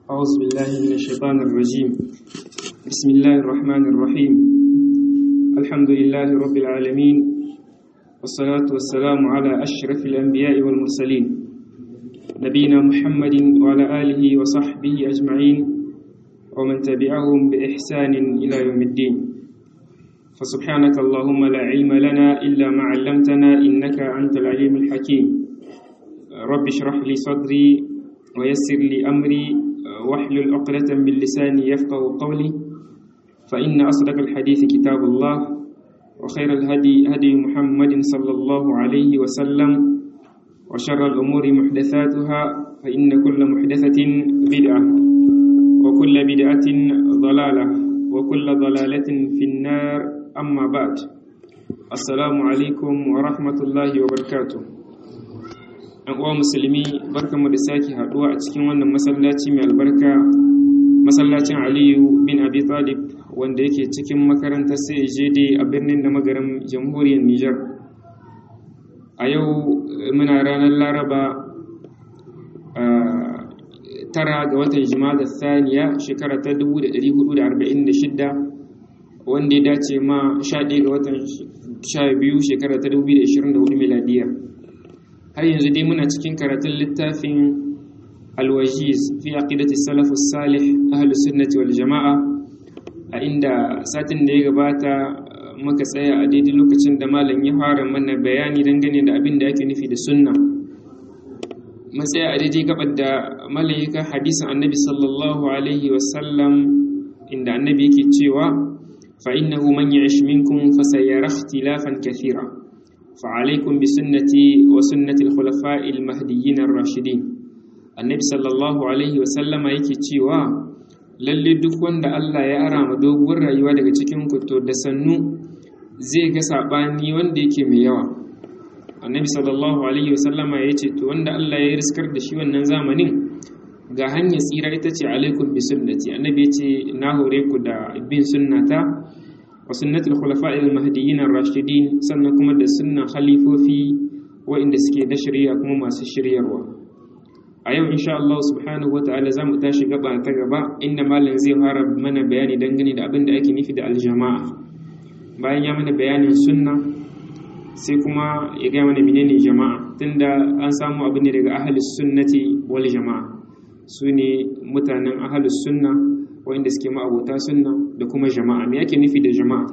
أعوذ بالله من الشيطان الرجيم بسم الله الرحمن الرحيم الحمد لله رب العالمين والصلاة والسلام على أشرف الأنبياء والمرسلين نبينا محمد وعلى آله وصحبه أجمعين ومن تبعهم بإحسان إلى يوم الدين فسبحانك اللهم لا علم لنا إلا ما علمتنا إنك أنت العليم الحكيم رب اشرح لي صدري ويسر لي أمري واحلل عقدة من لساني يفقه قولي فإن أصدق الحديث كتاب الله وخير الهدي هدي محمد صلى الله عليه وسلم وشر الأمور محدثاتها فإن كل محدثة بدعة وكل بدعة ضلالة وكل ضلالة في النار أما بعد السلام عليكم ورحمة الله وبركاته ‘yan uwa musulmi barkamu da sake haɗuwa a cikin wannan masallaci mai albarka masallacin aliyu bin abi talib wanda yake cikin makarantar cjd a birnin da magarin jamhuriyar niger a yau muna ranar laraba tara ga watan jima'a saniya shekara ta 1446 wanda ya dace ma 11 ga watan 12 shekara ta 2024 miladiyya har yanzu dai muna cikin karatun littafin alwajiz fi aqidati salafus salih ahlus sunnati wal jama'a a inda satin da ya gabata muka tsaya a daidai lokacin da malam ya fara mana bayani dangane da abin da ake nufi da sunna mun tsaya a daidai gabar da malam ya hadisin annabi sallallahu alaihi wasallam inda annabi yake cewa fa innahu man ya'ish minkum fasayara ikhtilafan kathira فعليكم بسنتي وسنة الخلفاء المهديين الراشدين النبي صلى الله عليه وسلم yake cewa lalle duk wanda Allah ya ara ma doguwar rayuwa daga cikin ku to da sannu zai ga sabani wanda yake mai yawa annabi sallallahu alaihi wasallam ya ce to wanda Allah ya riskar da shi wannan zamanin ga hanyar tsira ita ce alaikum bi sunnati annabi ya ce na hore ku da bin sunnata wa sunnatul khulafa'il mahdiyyin ar-rashidin sannan kuma da sunnan khalifofi waɗanda suke da shari'a kuma masu shiryarwa a yau insha Allah subhanahu wata'ala za mu tashi gaba ta gaba inda malam zai fara mana bayani dangane da abin da ake nufi da aljama'a bayan ya mana bayanin sunna sai kuma ya gaya mana menene jama'a tunda an samu abu ne daga ahlus sunnati wal jama'a su ne mutanen ahlus sunna wanda suke ma'abota sunna da kuma jama'a me yake nufi da jama'a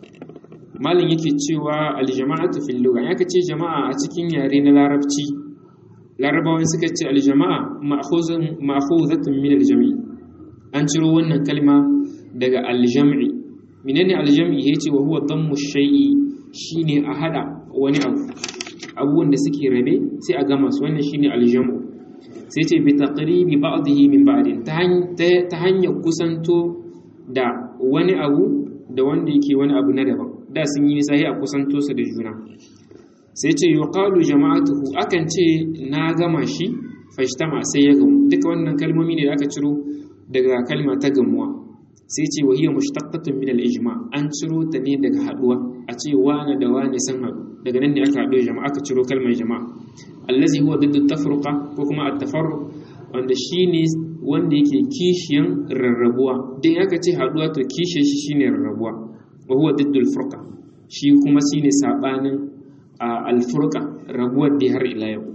malin yake cewa aljama'atu fil lugha yake ce jama'a a cikin yare na larabci larabawan suka ce aljama'a ma'khuzun ma'khuzatun min aljami an ciro wannan kalma daga aljam'i menene aljam'i yace wa huwa dammu shay'i shine a hada wani abu abubuwan da suke rabe sai a gama su wannan shine aljam'u sai ce bi taqribi ba'dihi min ba'din ta hanyar kusanto da wani abu da wanda yake wani abu na daban da sun yi nisa a kusanto su da juna sai ce yuqalu jama'atuhu akan ce na gama shi fashtama sai ya gamu duka wannan kalmomi ne da aka ciro daga kalma ta gamuwa sai ce wa hiya mushtaqqatun min al-ijma an ciro ta ne daga haduwa a ce wani da wani sun haɗu daga nan ne aka haɗu jama'a aka ciro kalmar jama'a allazi huwa diddu tafruqa ko kuma at-tafarruq wanda shine wanda yake kishiyan rarrabuwa dan aka ce haduwa to kishiyan shi shine rarrabuwa wa huwa diddu al-furqa shi kuma shine sabanin al-furqa rabuwar da har ila yau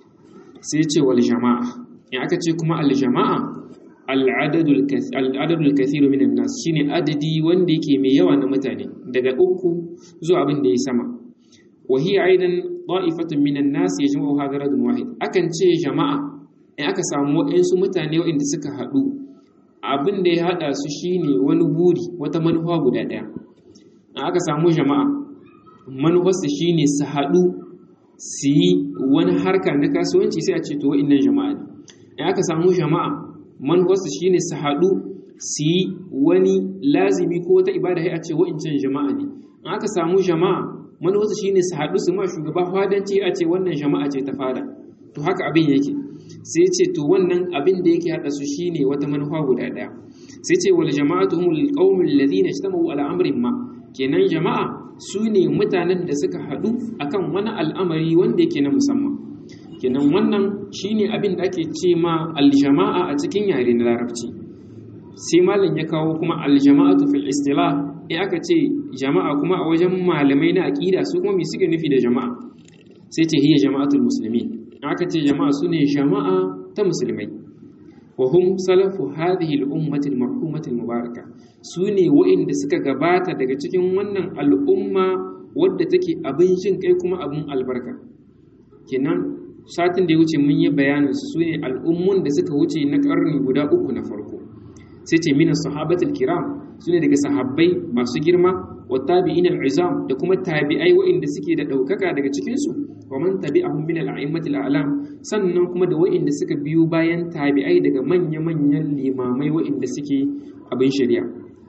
sai ce wal jama'a in aka ce kuma al-jama'a al-adadul al-adadul kathir min an-nas shine adadi wanda yake mai yawa na mutane daga uku zuwa abin da ya sama wa hiya aidan ta'ifatun minan nas yajma'u hadha radun wahid akan ce jama'a in aka samu waɗansu mutane waɗanda suka haɗu abin da ya haɗa su shine wani buri wata manufa guda ɗaya in aka samu jama'a manufarsu shine su haɗu su yi wani harka na kasuwanci sai a ce to wa'innan jama'a ne in aka samu jama'a manufarsu shine su haɗu su yi wani lazimi ko wata ibada sai a ce wa'incan jama'a ne in aka samu jama'a manuwarsu shine su haɗu su ma shugaba fadanci a ce wannan jama'a ce ta fada to haka abin yake sai ce to wannan abin da yake haɗa su shine wata manufa guda ɗaya sai ce wal jama'atu humul qaumul ladina ijtama'u ala amrin ma kenan jama'a su ne mutanen da suka haɗu akan wani al'amari wanda yake na musamman kenan wannan shine abin da ake ce ma aljama'a a cikin yare na larabci sai malam ya kawo kuma aljama'atu fil istilah in aka ce jama'a kuma a wajen malamai na aqida su kuma me suke nufi da jama'a sai ce hiya jama'atul muslimin aka ce jama'a sune jama'a ta musulmai wa hum salafu hadhihi al-ummati al-marhumati al-mubaraka sune wa'inda suka gabata daga cikin wannan al'umma wadda take abin jin kai kuma abin albarka kenan satin da ya wuce mun yi bayanin su sune al'ummun da suka wuce na karni guda uku na farko sai ce mina sahabatul kiram sune daga sahabbai masu girma wa tabi'in al-izam da kuma tabi'ai wa'inda suke da daukaka daga cikin su wa man tabi'ahum min al-a'immatil a'lam sannan kuma da wa'inda suka biyo bayan tabi'ai daga manya-manyan limamai wa'inda suke abin shari'a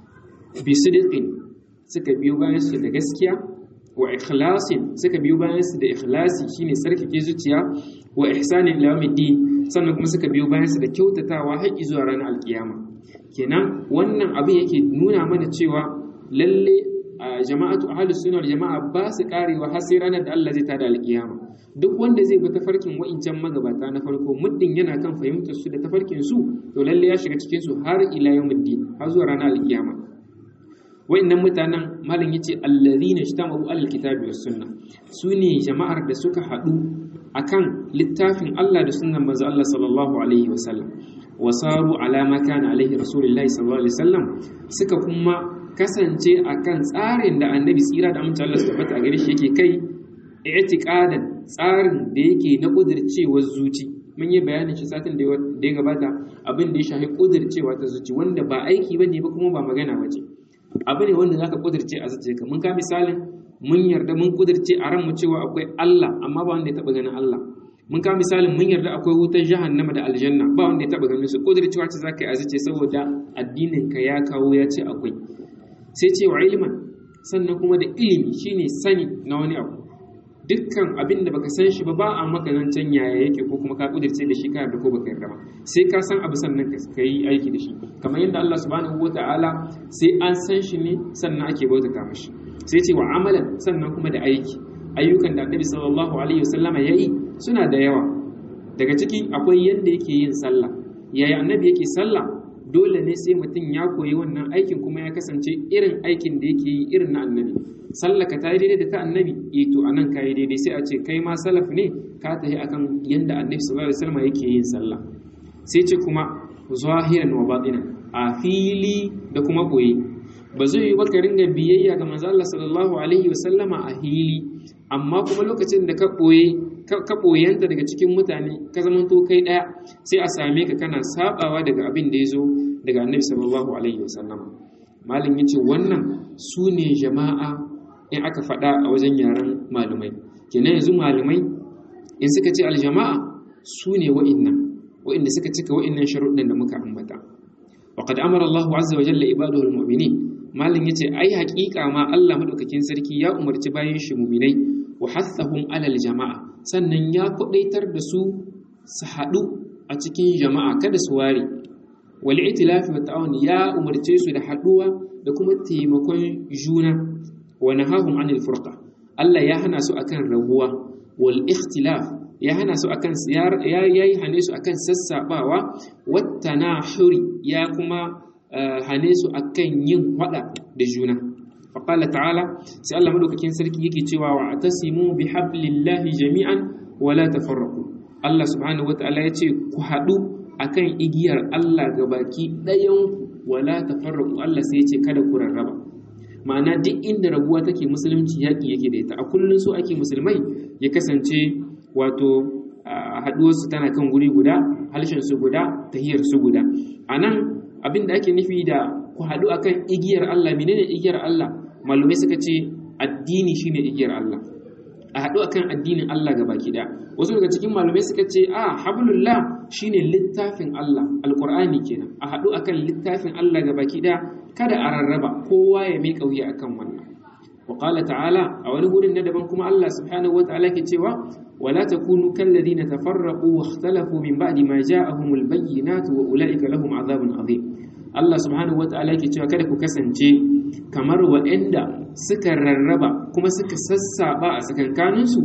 bi sidiqin suka biyo bayan su da gaskiya wa ikhlasin suka biyo bayan su da ikhlasi shine sarkake zuciya wa ihsanin ila yawmiddin sannan kuma suka biyo bayan su da kyautatawa har zuwa ranar alkiyama kenan wannan abin yake nuna mana cewa lalle jama'atu ahlus sunna jama'a ba su karewa har sai ranar da Allah zai tada alkiyama duk wanda zai bi tafarkin wa'incan magabata na farko muddin yana kan fahimtar su da tafarkin su to lalle ya shiga cikin su har ila yawmiddin har zuwa ranar alkiyama wa'annan mutanen malam yace allazina ijtama'u alal kitabi was sunna sune jama'ar da suka hadu akan littafin Allah da sunnan manzo Allah sallallahu alaihi wasallam wasaru ala ma kana alaihi rasulullahi sallallahu alaihi wasallam suka kuma kasance akan tsarin da annabi tsira da amince Allah su tabbata a gare shi yake kai i'tiqadan tsarin da yake na kudircewar zuci mun yi bayanin shi satin da ya gabata abin da ya shafi kudircewa ta zuci wanda ba aiki bane ba kuma ba magana bace abu ne wanda zaka kudirce a zuciyarka mun ka misalin mun yarda mun kudirce a ranmu cewa akwai Allah amma ba wanda ya taba ganin Allah mun ka misalin mun yarda akwai wutar jahannama da aljanna ba wanda ya taba ganin su kudircewa ce zaka yi a zuciya saboda addinin ka ya kawo ya ce akwai sai ce wa ilman sannan kuma da ilimi shine sani na wani abu dukkan abin da baka san shi ba ba a maka zancen yaya yake ko kuma ka kudirce da shi ka yarda ko baka yarda ba sai ka san abu sannan ka yi aiki da shi kamar yadda Allah subhanahu wataala sai an san shi ne sannan ake bautata mashi sai ce wa amalan sannan kuma da aiki ayyukan da Annabi sallallahu alaihi wasallama yayi suna da yawa daga ciki akwai yanda yake yin sallah yaya Annabi yake sallah dole ne sai mutum ya koyi wannan aikin kuma ya kasance irin aikin da yake yi irin na Annabi sallaka ta yi daidai da ta annabi e to anan ka yi daidai sai a ce kai ma salaf ne ka tafi akan yanda annabi sallallahu alaihi wasallam yake yin sallah sai ce kuma zahiran wa batinan a fili da kuma boye ba zai yi baka ringa biyayya ga manzo Allah sallallahu alaihi wasallama a hili amma kuma lokacin da ka boye ka boyanta daga cikin mutane ka zama to kai daya sai a same ka kana sabawa daga abin da ya zo daga annabi sallallahu alaihi wasallama malin yace wannan su ne jama'a in aka faɗa a wajen yaren malumai kenan yanzu malumai in suka ce aljama'a su ne wa'innan wa'inda suka cika wa'innan sharuɗin da muka ambata wa qad amara Allah azza wa jalla ibadahu almu'minin malin yace ai haƙiƙa ma Allah madaukakin sarki ya umarci bayan shi mu'minai wa hathahum alal jama'a sannan ya kudaitar da su su haɗu a cikin jama'a kada su ware wal itilafi wa ta'awun ya umarce su da haɗuwa da kuma taimakon juna wa nahahum anil furqa Allah ya hana su akan rabuwa wal ikhtilaf ya hana su akan ya yayi hane su akan sassabawa wat tanahuri ya kuma hane su akan yin hada da juna faqala ta'ala sai Allah madaukakin sarki yake cewa wa atasimu bihablillahi jami'an wa la tafarraqu Allah subhanahu wataala yace ku hadu akan igiyar Allah gabaki ɗayan wala tafarraqu Allah sai yace kada ku rarraba ma'ana duk inda rabuwa take musulunci yaƙi yake da ita a kullum so ake musulmai ya kasance wato haɗuwarsu tana kan guri guda halshen su guda tahiyar su guda a nan abin da ake nufi da ku haɗu akan igiyar Allah menene igiyar Allah malumai suka ce addini shine igiyar Allah a haɗu akan addinin Allah gaba ɗaya wasu daga cikin malumai suka ce a hablullah shine littafin Allah alqur'ani kenan a haɗu akan littafin Allah gaba ɗaya kada a rarraba kowa ya miƙa wuya akan wannan wa qala ta'ala a wani gurin na daban kuma Allah subhanahu wa ta'ala ke cewa wala takunu kal ladina tafarraqu wa ikhtalafu min ba'di ma ja'ahumul bayyinatu wa ulaika lahum adhabun adhim Allah subhanahu wa ta'ala ke cewa kada ku kasance kamar waɗanda suka rarraba kuma suka sassaba a tsakankaninsu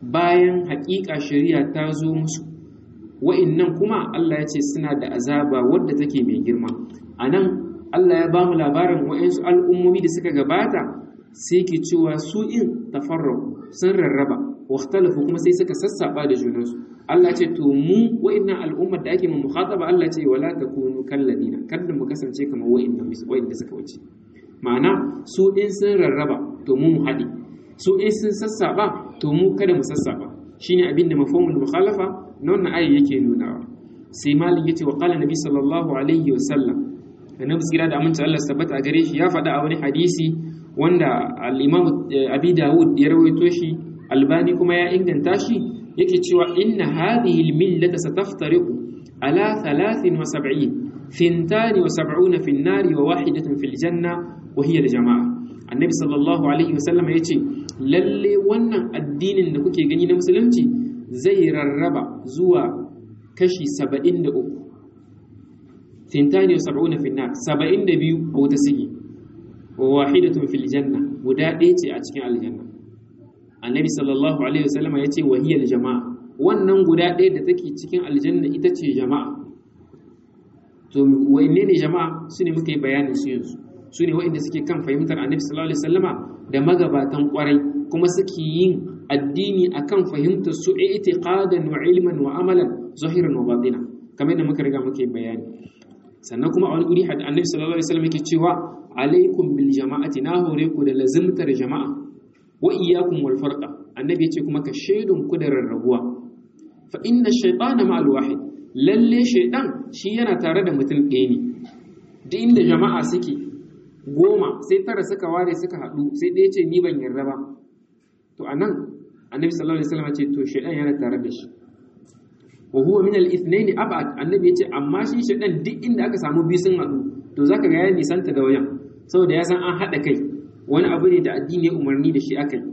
bayan haƙiƙa shari'a ta zo musu wa'innan kuma Allah ya ce suna da azaba wadda take mai girma anan Allah ya ba mu labarin wa'insu al'ummomi da suka gabata sai ke cewa su in tafarraku sun rarraba waktalafu kuma sai suka sassaba da junansu Allah ce to mu wa'innan al'ummar da ake mu mukhataba Allah ce wala takunu kalladina kada mu kasance kamar wa'innan wa'inda suka wuce ma'ana su in sun rarraba to mu mu haɗi su in sun sassaba to mu kada mu sassaba shine abin da mafhumul mukhalafa na wannan ayi yake nunawa sai malik yace wa qala nabi sallallahu alaihi wa sallam annabi tsira da aminci Allah tabbata a gare shi ya faɗa a wani hadisi wanda al-imam abi dawud ya rawaito shi albani kuma ya inganta shi yake cewa inna hadhihi al-millata sataftariqu ala 73 fintani wa sab'una fi an-nari wa wahidatun fil janna wa hiya al-jama'a annabi sallallahu alaihi wasallam yace lalle wannan addinin da kuke gani na musulunci zai rarraba zuwa kashi 73 fintani wa sab'una fi an-nar 72 a wata sigi wa wahidatun fil janna guda ɗaya ce a cikin aljanna annabi sallallahu alaihi wasallam ya ce wahiyar jama'a wannan guda ɗaya da take cikin aljanna ita ce jama'a to wanne ne jama'a su ne muka yi bayanin su yanzu su ne waɗanda suke kan fahimtar annabi sallallahu alaihi wasallama da magabatan kwarai kuma suke yin addini akan fahimtar su i'tiqadan wa ilman wa amalan zahiran wa batina kamar yadda muka riga muka yi bayani sannan kuma a wani guri annabi sallallahu alaihi wasallam yake cewa alaikum bil jama'ati na hore ku da lazimtar jama'a wa iyyakum wal farqa annabi yace kuma ka shaidun ku da rarrabuwa fa inna shaytana ma'al wahid lalle shaydan shi yana tare da mutum ɗaya ne duk inda jama'a suke goma sai tara suka ware suka haɗu sai ɗaya ce ni ban yarda ba to anan annabi sallallahu alaihi wasallam ce to shaydan yana tare da shi wa huwa min al-ithnayn ab'ad annabi yace amma shi shaydan duk inda aka samu biyu sun haɗu to zaka ga ya nisanta da wajen saboda ya san an haɗa kai wani abu ne da addini ya umarni da shi aka yi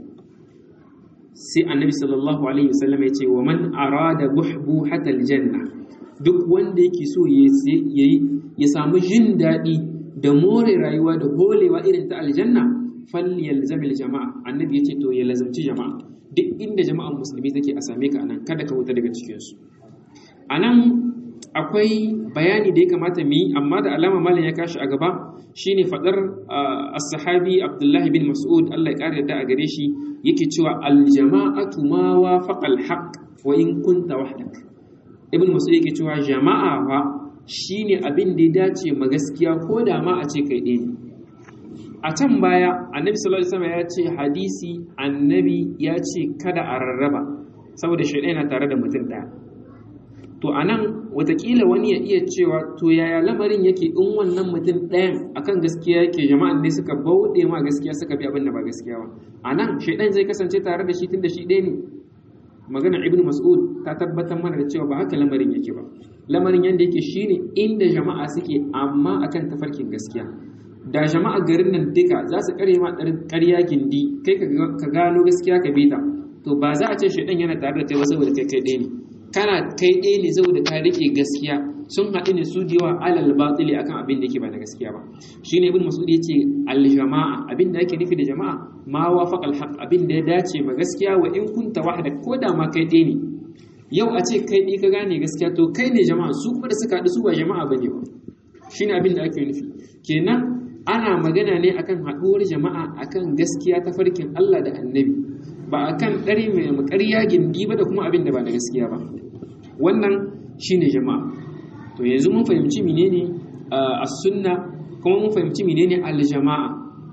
sai annabi sallallahu alaihi wasallam ya ce wa man arada buhbuhata aljanna duk wanda yake so yayi ya samu jin daɗi da more rayuwa da holewa irin ta aljanna falyalzamil jama'a annabi ya ce to ya lazamci jama'a duk inda jama'an musulmi take a same ka anan kada ka wuta daga cikin su anan akwai bayani da ya kamata mu yi amma da alama malam ya kashi a gaba shine fadar as-sahabi Abdullahi bin Mas'ud Allah ya kare da a gare shi yake cewa al-jama'atu ma wafaqa al-haqq wa in kunta wahdak Ibn Mas'ud yake cewa jama'a fa shine abin da ya dace ma gaskiya ko da ma a ce kai ɗaya a can baya annabi sallallahu alaihi wasallam ya ce hadisi annabi ya ce kada a rarraba saboda shaidan yana tare da mutum ɗaya to a nan watakila wani ya iya cewa to yaya lamarin yake in wannan mutum ɗayan akan gaskiya yake jama'an ne suka bauɗe ma gaskiya suka bi abin da ba gaskiya ba a nan shaidan zai kasance tare da shi tun da shi ɗaya ne maganar ibn mas'ud ta tabbatar mana da cewa ba haka lamarin yake ba lamarin yadda yake shine inda jama'a suke amma akan tafarkin gaskiya da jama'a garin nan duka za su kare ma ƙarya gindi kai ka gano gaskiya ka bita to ba za a ce shaidan yana tare da kai ba saboda kai kai ɗaya ne kana kai ɗaya ne saboda ka rike gaskiya sun haɗu ne su yawa alal batili akan abin da yake ba na gaskiya ba shine ibn mas'ud yace al jama'a abin da yake nufi da jama'a ma wafaqa al haqq abin da ya dace ma gaskiya wa in kunta wahda ko da ma kai ɗaya ne yau a ce kai ɗaya ka gane gaskiya to kai ne jama'a su kuma da suka haɗu su ba jama'a bane ba shine abin da ake nufi kenan ana magana ne akan haɗuwar jama'a akan gaskiya ta farkin Allah da annabi ba a kan ɗari mai makarya gindi ba da kuma abin da ba na gaskiya ba wannan shine jama'a to yanzu mun fahimci menene a sunna kuma mun fahimci menene al-jama'a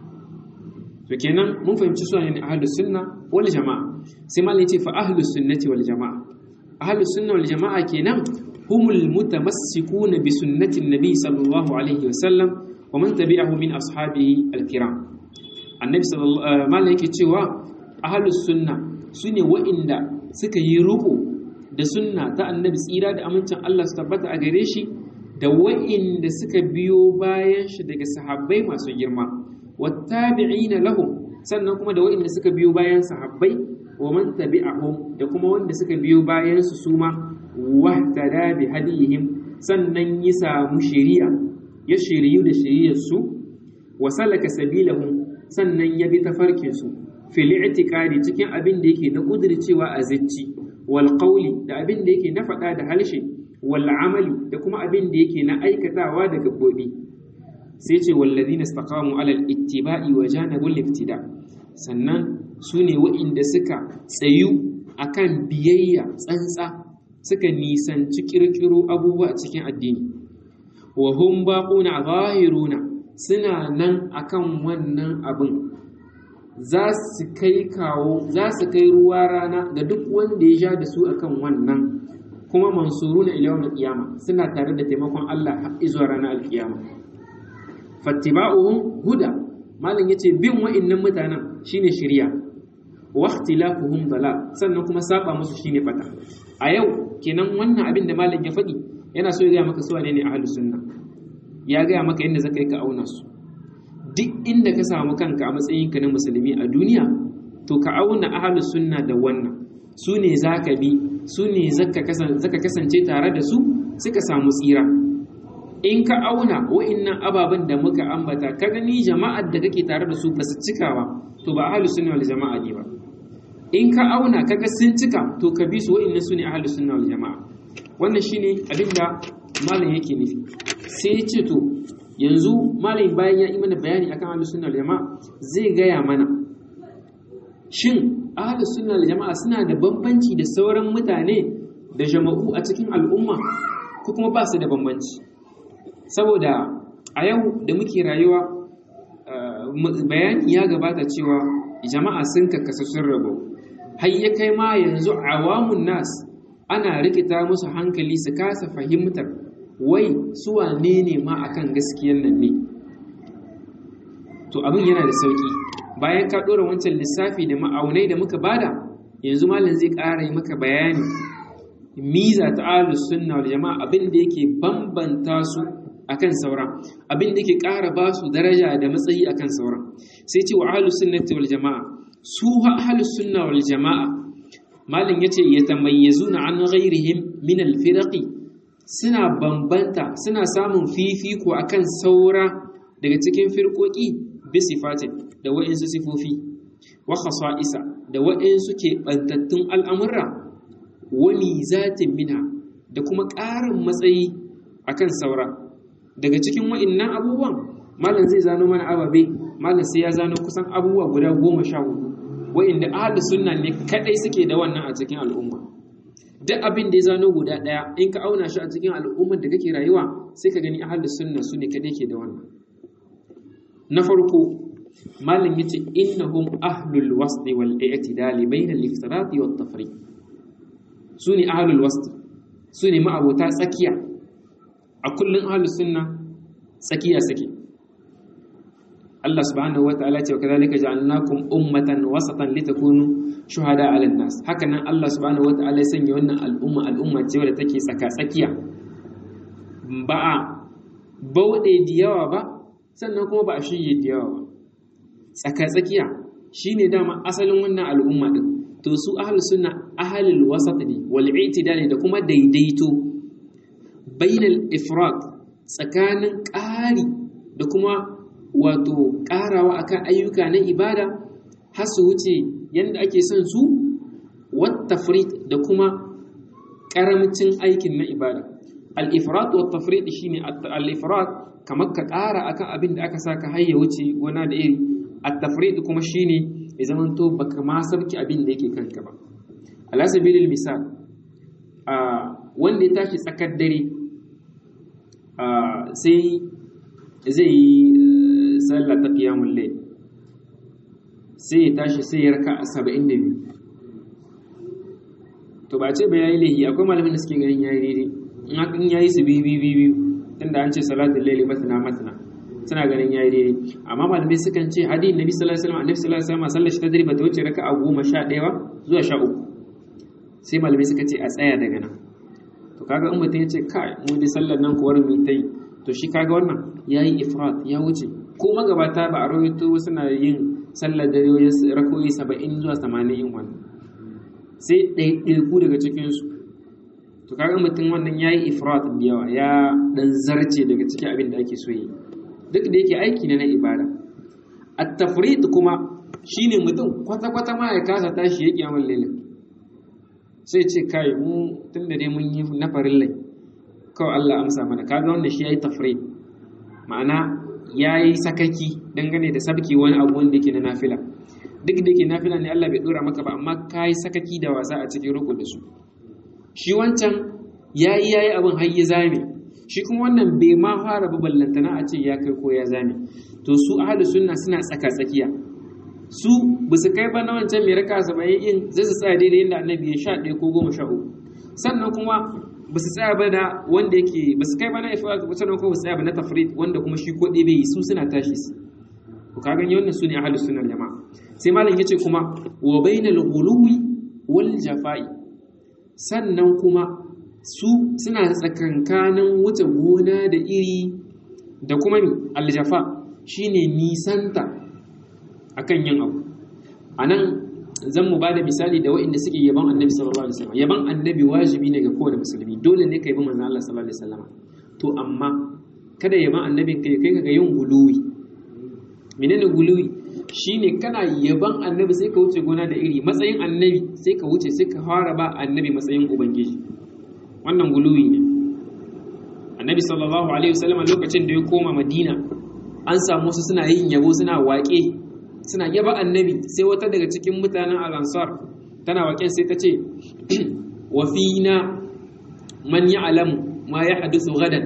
to kenan mun fahimci su ne ahlus sunna wal jama'a sai malai ce fa ahlus sunnati wal jama'a ahlus sunna wal jama'a kenan humul mutamassikuna bi sunnati nabi sallallahu alaihi wasallam wa man tabi'ahu min ashabihi al-kiram annabi sallallahu malai yake cewa ahalus sunna su ne wa'inda suka yi ruku da sunna ta annabi tsira da amincin Allah su tabbata a gare shi da wa'inda suka biyo bayan shi daga sahabbai masu girma wattabi'ina lahum sannan kuma da wa'inda suka biyo bayan sahabbai wa man tabi'ahum da kuma wanda suka biyo bayan su suma wahtada bi hadihim sannan ya samu shari'a ya shiriyu da shari'ar su wa salaka sabilahum sannan ya bi tafarkin su fil i'tiqadi cikin abin da yake na kudircewa a zicci wal qawli da abin da yake na faɗa da halshe wal amali da kuma abin da yake na aikatawa da gabbobi sai ce wallazina istaqamu alal ittiba'i wa janabul iftida sannan su ne wa'inda suka tsayu akan biyayya tsantsa suka nisanci kirkiro abubuwa a cikin addini wa hum baquna zahiruna suna nan akan wannan abin za su kai kawo za su kai ruwa rana ga duk wanda ya sha da su akan wannan kuma mansuruna ila yawmil qiyama suna tare da taimakon Allah har zuwa ranar alkiyama fattiba'uhum huda malam yace bin wa'annan mutanen shine shiriya wa ikhtilafuhum dalal sannan kuma saba musu shine bata a yau kenan wannan abin da malam ya faɗi yana so ya ga maka su wane ne ahlus sunna ya ga maka inda zaka yi ka auna su duk inda ka samu kanka a matsayinka na musulmi a duniya to ka auna ahlus sunna da wannan su ne zaka bi su ne zaka kasance tare da su suka samu tsira in ka auna wa'innan ababen da muka ambata ka gani jama'ar da kake tare da su ba su cika ba to ba ahlus sunna wal jama'a ne ba in ka auna kaga sun cika to ka bi su wa'innan su ne ahlus sunna wal jama'a wannan shine abin da malam yake nufi sai ya ce to yanzu malam bayan ya yi mana bayani akan ahlus sunna wal jama'a zai gaya mana shin ahlus sunna wal jama'a suna da bambanci da sauran mutane da jama'u a cikin al'umma ko kuma ba su da bambanci saboda a yau da muke rayuwa bayani ya gabata cewa jama'a sun kakkasa sun rabu har ya kai ma yanzu awamun nas ana rikita musu hankali su kasa fahimtar wai su wane ne ma akan gaskiyan nan ne to abin yana da sauki bayan ka ɗora wancan lissafi da ma'aunai da muka bada yanzu malam zai ƙara yi maka bayani miza ta ahlus sunna wal jama'a abin da yake bambanta su akan sauran abin da yake ƙara ba su daraja da matsayi akan sauran sai ce wa ahlus sunnati wal jama'a su ahlus sunna wal jama'a malam yace yatamayyazuna an ghairihim min al firaqi suna bambanta suna samun fifiko akan saura daga cikin firkoki bi sifatin da wa'insu sifofi wa khasa'isa da wa'insu ke bantattun al'amurra wa mizatin minha da kuma ƙarin matsayi akan saura daga cikin wa'innan abubuwan malam zai zano mana ababe malam sai ya zano kusan abubuwa guda goma sha hudu wa'inda ahli sunna ne kadai suke da wannan a cikin al'umma duk abin da ya zano guda daya in ka auna shi a cikin al'ummar da kake rayuwa sai ka gani ahli sunna su ne kadai ke da wannan na farko malam yace innahum ahlul wasl wal i'tidal bayna al-iftirat wa at-tafriq su ne ahlul wasl su ne ma'abota tsakiya a kullum ahlus sunna tsakiya suke Allah subhanahu wataala ce kadhalika ja'alnakum ummatan wasatan litakunu shuhada 'ala an-nas haka nan Allah subhanahu wataala ya sanya wannan al'umma al'umma ce wadda take tsaka tsakiya ba a bauɗe da yawa ba sannan kuma ba a shirye da yawa ba tsaka tsakiya shine dama asalin wannan al'umma din to su ahlus sunna ahlul wasat ne wal i'tidal da kuma daidaito bainal ifrat tsakanin ƙari da kuma wato ƙarawa akan ayyuka na ibada har su wuce yadda ake son su wattafrit da kuma ƙaramcin aikin na ibada al-ifrat wa tafrit shine al-ifrat kamar ka ƙara akan abin da aka saka har ya wuce gona da iri at-tafrit kuma shine ya zama to baka ma sarki abin da yake kanka ba ala sabilil misal a wanda ya tashi tsakar dare sai zai yi sallah ta qiyamul layl sai ya tashi sai ya raka 72 to ba ce ba yayi lahi akwai malamin da suke ganin yayi daidai in haka in yayi su bi bi bi bi tunda an ce salatul layli masna masna suna ganin yayi daidai amma malamai sukan ce hadin nabi sallallahu alaihi wasallam annabi sallallahu alaihi wasallam sallar shi ta dare ba ta wuce raka'a goma sha ɗaya ba zuwa sha uku sai malamai suka ce a tsaya daga nan to kaga in mutum ya ce kai mu dai sallar nan kuwar mu ta yi to shi kaga wannan yayi ifrat ya wuce ko magabata ba a rawaito suna yin sallar dare wajen rakoyi saba'in zuwa tamanin in wannan sai ɗaiɗaiku daga cikinsu to kaga mutum wannan ya yi ifrat da yawa ya ɗan zarce daga cikin abin da ake so yi duk da yake aiki ne na ibada at tafrid kuma shine mutum kwata-kwata ma ya kasa tashi ya kiyamul lailin sai ce kai mu tunda dai mun yi na farillai kawai Allah amsa mana kaga wannan shi yayi tafrid ma'ana yayi sakaki dangane da sabki wani abu wanda yake na nafila duk da yake nafila ne Allah bai dora maka ba amma kai sakaki da wasa a cikin ruku da su shi wancan yayi yayi abin har ya zame shi kuma wannan bai ma fara ba ballantana a ce ya kai ko ya zame to su ahlus sunna suna tsaka tsakiya su ba su kai ba na wancan mai raka saba'in in zai su tsaya daidai inda annabi ya sha ɗaya ko goma sha uku sannan kuma ba su tsaya ba da wanda yake ba su kai ba na ifa sannan kuma ba su tsaya ba na tafrid wanda kuma shi ko ɗaya bai yi su suna tashi su ku ka gani wannan su ne ahlus sunnar jama'a sai malam yace kuma wa bainal ghuluwi wal jafa'i sannan kuma su suna tsakankanin wuce gona da iri da kuma aljafa shine nisanta akan yin abu anan zan mu bada misali da waɗanda suke yaban annabi sallallahu alaihi wasallam yaban annabi wajibi ne ga kowane musulmi dole ne ka yabi manzon Allah sallallahu alaihi wasallam to amma kada yaban annabin kai kai ga yin guluwi menene guluwi shine kana yaban annabi sai ka wuce gona da iri matsayin annabi sai ka wuce sai ka fara ba annabi matsayin ubangiji wannan guluwi ne annabi sallallahu alaihi wasallam lokacin da ya koma madina an samu su suna yin yabo suna waƙe suna yaba annabi sai wata daga cikin mutanen al-ansar tana waƙen sai ta ce wa fina man ya'lamu ma yahdusu gadan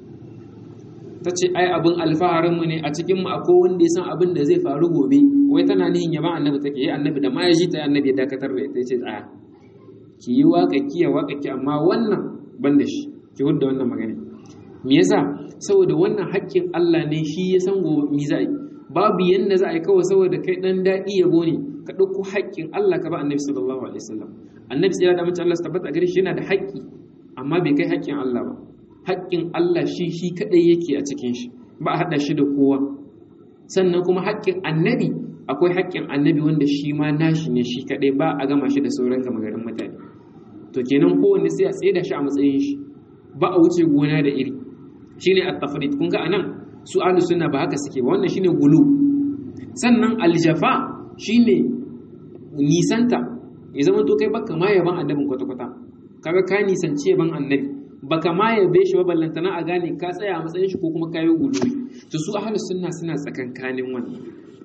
ta ce ai abin alfaharin mu ne a cikin mu akwai wanda ya san abin da zai faru gobe wai tana nihin yaba annabi take yi annabi da ma ya ji ta annabi ya dakatar da ita ce tsaya ki yi waƙa ki ya waƙa ki amma wannan ban da shi ki hudda wannan magana me yasa saboda wannan haƙƙin Allah ne shi ya san gobe mi za a yi babu yanda za a yi kawai saboda kai dan daɗi yabo ne ka ɗauko haƙƙin Allah ka ba annabi sallallahu alaihi wasallam annabi sai da mace Allah su tabbata gare shi yana da haƙƙi amma bai kai haƙƙin Allah ba haƙƙin Allah shi shi kadai yake a cikin shi ba a haɗa shi da kowa sannan kuma haƙƙin annabi akwai haƙƙin annabi wanda shi ma nashi ne shi kadai ba a gama shi da sauran gama garin mutane to kenan kowanne sai a tsaye da shi a matsayin shi ba a wuce gona da iri shine at-tafrid kun ga anan su ahlus sunna ba haka suke ba wannan shine gulu sannan aljafa shine nisanta ya zama to kai baka ma yaban annabin kwata kwata kaga ka nisanci yaban annabi baka ma yabe shi ba ballantana a gane ka tsaya a matsayin shi ko kuma kayi gulu to su ahlus sunna suna tsakankanin wannan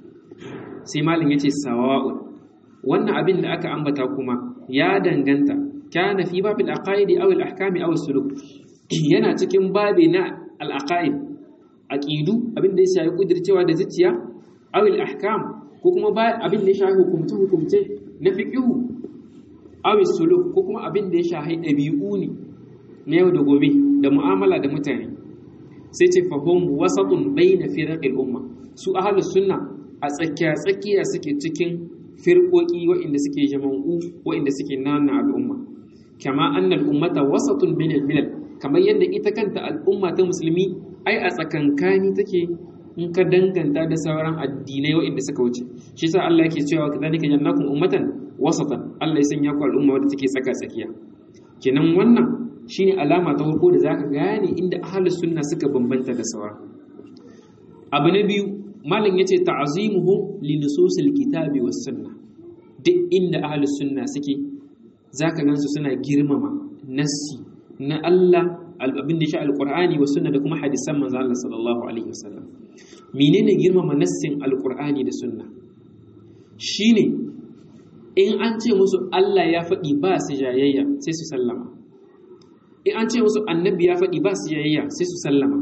sai malam yace sawa'un wannan abin da aka ambata kuma ya danganta kana fi babil aqaidi aw al ahkami aw suluk yana cikin babi na al aqaid aqidu abin da ya shafi kudircewa da zuciya aw al ahkam ko kuma abin da ya shafi hukumce hukumce na fiqhu aw suluk ko kuma abin da ya shafi dabi'u ne na yau da gobe da mu'amala da mutane sai ce fahim wasatun bayna firaqil umma su ahlus sunna a tsakiya tsakiya suke cikin firqoki waɗanda suke jama'u waɗanda suke nana al'umma kama annal ummata wasatun bainal milal kamar yadda ita kanta al'umma ta musulmi ai a tsakankani take in ka danganta da sauran addinai waɗanda suka wuce shi yasa Allah yake cewa kadhalika jannakum ummatan wasatan Allah ya sanya ku al'umma wadda take tsaka tsakiya kenan wannan shine alama ta farko da zaka gane inda ahlus sunna suka bambanta da sauran abu na biyu malam yace ta'zimuhum li nususil kitabi was sunna duk inda ahlus sunna suke zaka gansu suna girmama nassi na Allah abin da shi alqur'ani was sunna da kuma hadisan manzo Allah sallallahu alaihi wasallam menene girmama nassin alqur'ani da sunna shine in an ce musu Allah ya faɗi ba su jayayya sai su sallama in an ce musu annabi ya faɗi ba su jayayya sai su sallama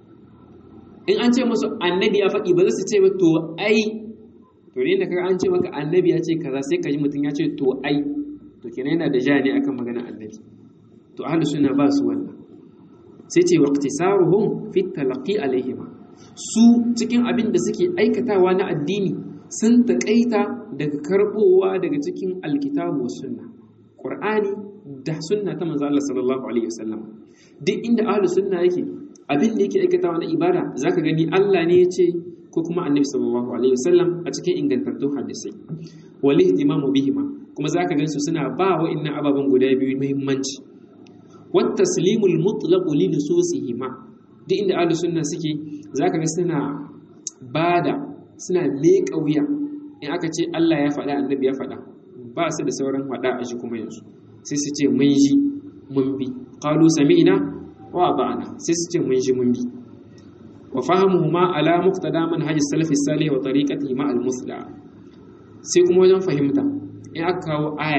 in an ce musu annabi ya faɗi ba za su ce ba to ai to ne da kaga an ce maka annabi ya ce kaza sai ka ji mutum ya ce to ai to kenan yana da ja ne akan magana annabi to ahlus sunna ba su wannan sai ce waqtisaruhum fi talaqi alaihima su cikin abin da suke aikatawa na addini sun taƙaita daga karɓowa daga cikin alkitabu wa sunna qur'ani da sunna ta manzo Allah sallallahu alaihi wasallam duk inda ahlus sunna yake abin da yake aikatawa na ibada zaka gani Allah ne ya ce ko kuma annabi sallallahu alaihi wasallam a cikin ingantattun hadisai wal ihtimamu bihima kuma zaka gan su suna ba wa'annan ababen guda biyu muhimmanci wat taslimul mutlaq li nususihima duk inda ahlus sunna suke zaka ga suna bada suna leƙa wuya in aka ce Allah ya faɗa annabi ya faɗa ba su da sauran faɗa a shi kuma yanzu sai su ce mun ji mun bi qalu sami'na wa ba'ana sai su ce mun ji mun bi wa fahimuhuma ala muqtada manhaj salaf salih wa tariqatihi ma al musla sai kuma wajen fahimta in aka kawo aya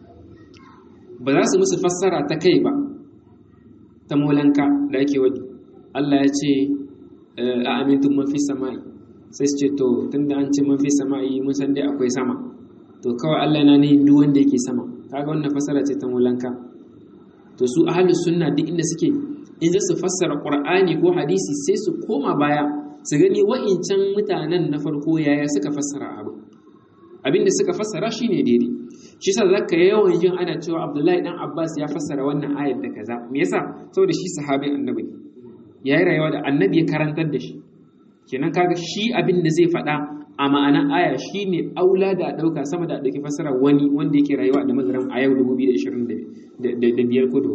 ba za su musu fassara ta kai ba ta molanka da ake wadi Allah ya ce a amintun man fi sama'i sai su ce to tunda an ce man fi sama'i mun san dai akwai sama to kawai Allah yana ne duk wanda yake sama kaga wannan fassara ce ta molanka to su ahlus sunna duk inda suke in za su fassara qur'ani ko hadisi sai su koma baya su gani wa'incan mutanen na farko yaya suka fassara abu abinda suka fassara shine daidai shi yasa zaka yawan jin ana cewa Abdullahi dan Abbas ya fassara wannan ayar da kaza me yasa saboda shi sahabin annabi yayi rayuwa da annabi ya karantar da shi kenan kaga shi abin da zai faɗa a ma'anar aya shine aula da a ɗauka sama da a ɗauki fassara wani wanda yake rayuwa da magaram a yau 2025 kudu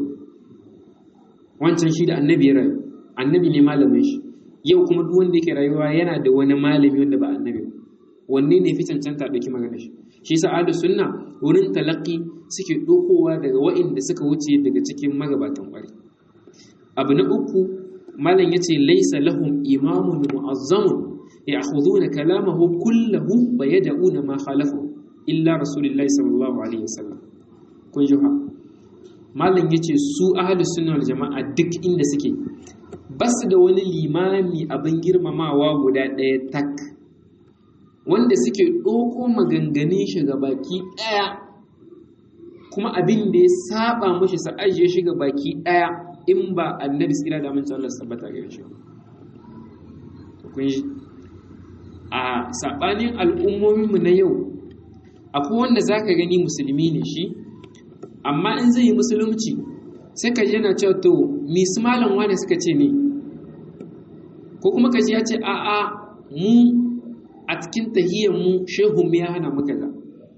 wancan shi da annabi ya rayu annabi ne malamin shi yau kuma duk wanda yake rayuwa yana da wani malami wanda ba annabi ba wanne ne fi cancanta ɗauki magana shi shi sa ahlus sunna wurin talaqi suke ɗaukowa daga wa'inda suka wuce daga cikin magabatan ƙwari abu na uku malam yace laysa lahum imamun mu'azzamun ya'khuduna kalamahu kullahu wa yad'una ma khalafahu illa rasulullahi sallallahu alaihi wasallam kun ji ha malam yace su ahlus sunna wal jama'a duk inda suke basu da wani limami abin girmamawa guda ɗaya tak wanda suke ɗauko maganganun shi ga baki ɗaya kuma abin da ya saba mushi sa ajiye shi ga baki ɗaya in ba annabi tsira da amincin Allah sabbata gare shi kun ji a sabanin al'ummominmu na yau akwai wanda zaka gani musulmi ne shi amma in zai yi musulunci sai ka ji yana cewa to misu malam wane suka ce ne ko kuma ka ji ya ce a'a mu a cikin tahiyyarmu shehun ya hana muka za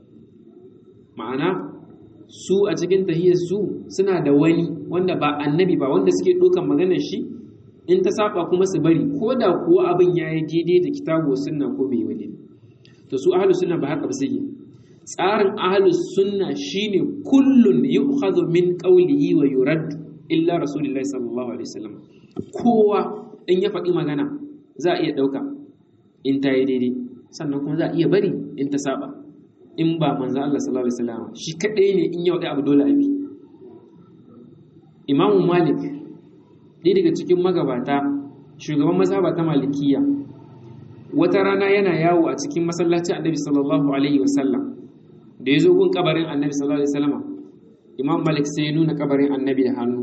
ma'ana su a cikin tahiyyar su suna da wani wanda ba annabi ba wanda suke ɗaukan maganar shi in ta saba kuma su bari ko da kuwa abin ya yi daidai da kitabu sunna ko bai wani to su ahlus sunna ba haka ba suke tsarin ahlus sunna shine kullun yu'khadhu min qawlihi wa yurad illa rasulullahi sallallahu alaihi wasallam kowa in ya faɗi magana za a iya ɗauka in ta yi daidai sannan kuma za a iya bari in ta saba in ba manzo Allah sallallahu alaihi wasallam shi kadai ne in yau dai abu dole a bi Imam Malik ɗaya daga cikin magabata shugaban mazhaba ta Malikiya wata rana yana yawo a cikin masallacin Annabi sallallahu alaihi wasallam da ya zo gun kabarin Annabi sallallahu alaihi wasallam Imam Malik sai ya nuna kabarin Annabi da hannu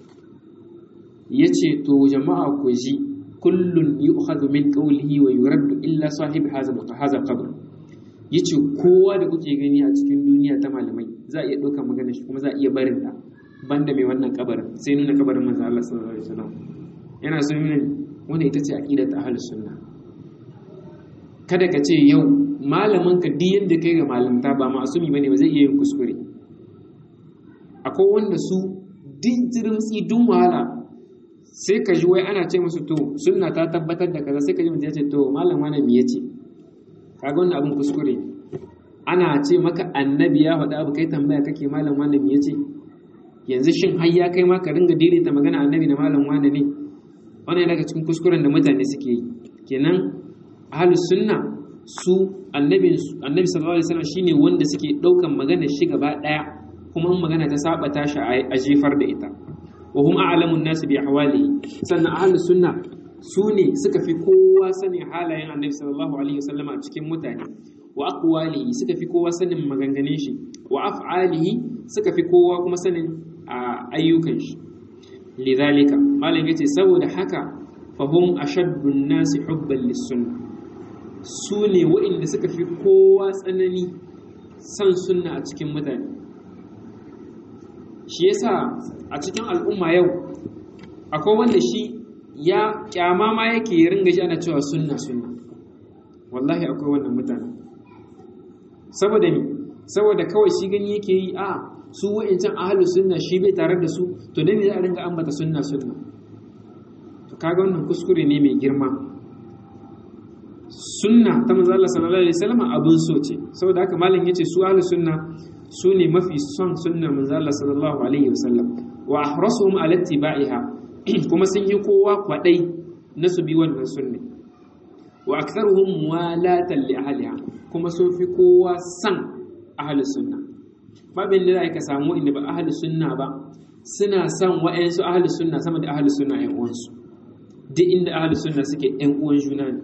yace to jama'a ku ji kullun yu'khadhu min qawlihi wa yuraddu illa sahib hadha hadha qabr yace kowa da kuke gani a cikin duniya ta malamai za a iya ɗaukar magana shi kuma za a iya barin ta banda mai wannan kabarin sai nuna kabarin manzo Allah sallallahu alaihi wasallam yana so nuna wanda ita ce aqidar ta ahlus sunna kada ka ce yau malamin ka duk yanda kai ga malamta ba masumi bane ba zai iya yin kuskure akwai wanda su duk jirimtsi dun wahala sai ka ji wai ana ce musu to sunna ta tabbatar da kaza sai ka ji mutum ya ce to malam wani me yace kaga wannan abin kuskure ana ce maka annabi ya faɗa abu kai tambaya kake malam wani me yace yanzu shin har ya kai ma ka ringa daidaita magana annabi da malam wani ne wannan daga cikin kuskuren da mutane suke yi kenan ahlus sunna su annabi annabi sallallahu alaihi wasallam shine wanda suke daukan magana shi gaba daya kuma magana ta saba tashi a jefar da ita wa hum a'lamun nas bi ahwalihi sannan ahlus sunna su ne suka fi kowa sanin halayen annabi sallallahu alaihi wasallam a cikin mutane wa aqwalihi suka fi kowa sanin maganganun shi wa af'alihi suka fi kowa kuma sanin ayyukan shi lidhalika malam yace saboda haka fahum ashaddun nasi hubban lis-sunnah su ne waɗanda suka fi kowa tsanani san sunna a cikin mutane shi yasa a cikin al'umma yau akwai wanda shi ya kyama ma yake ringa shi ana cewa sunna sunna wallahi akwai wannan mutane saboda mi saboda kawai shi gani yake yi a su wa'incan ahlus sunna shi bai tare da su to dan me za a ringa ambata sunna sunna to kaga wannan kuskure ne mai girma sunna ta manzo Allah sallallahu alaihi wasallam abun so ce saboda haka malam yace su ahlus sunna su ne mafi son sunnar manzo Allah sallallahu alaihi wasallam wa ahrasuhum ala ittiba'iha kuma sun yi kowa kwadai na su bi wannan sunne wa aktharuhum muwalatan li ahliha kuma sun fi kowa san ahlus sunna babin da ka samu inda ba ahlus sunna ba suna son wa'ansu ahlus sunna sama da ahlus sunna ƴan uwansu duk inda ahlus sunna suke ƴan uwan juna ne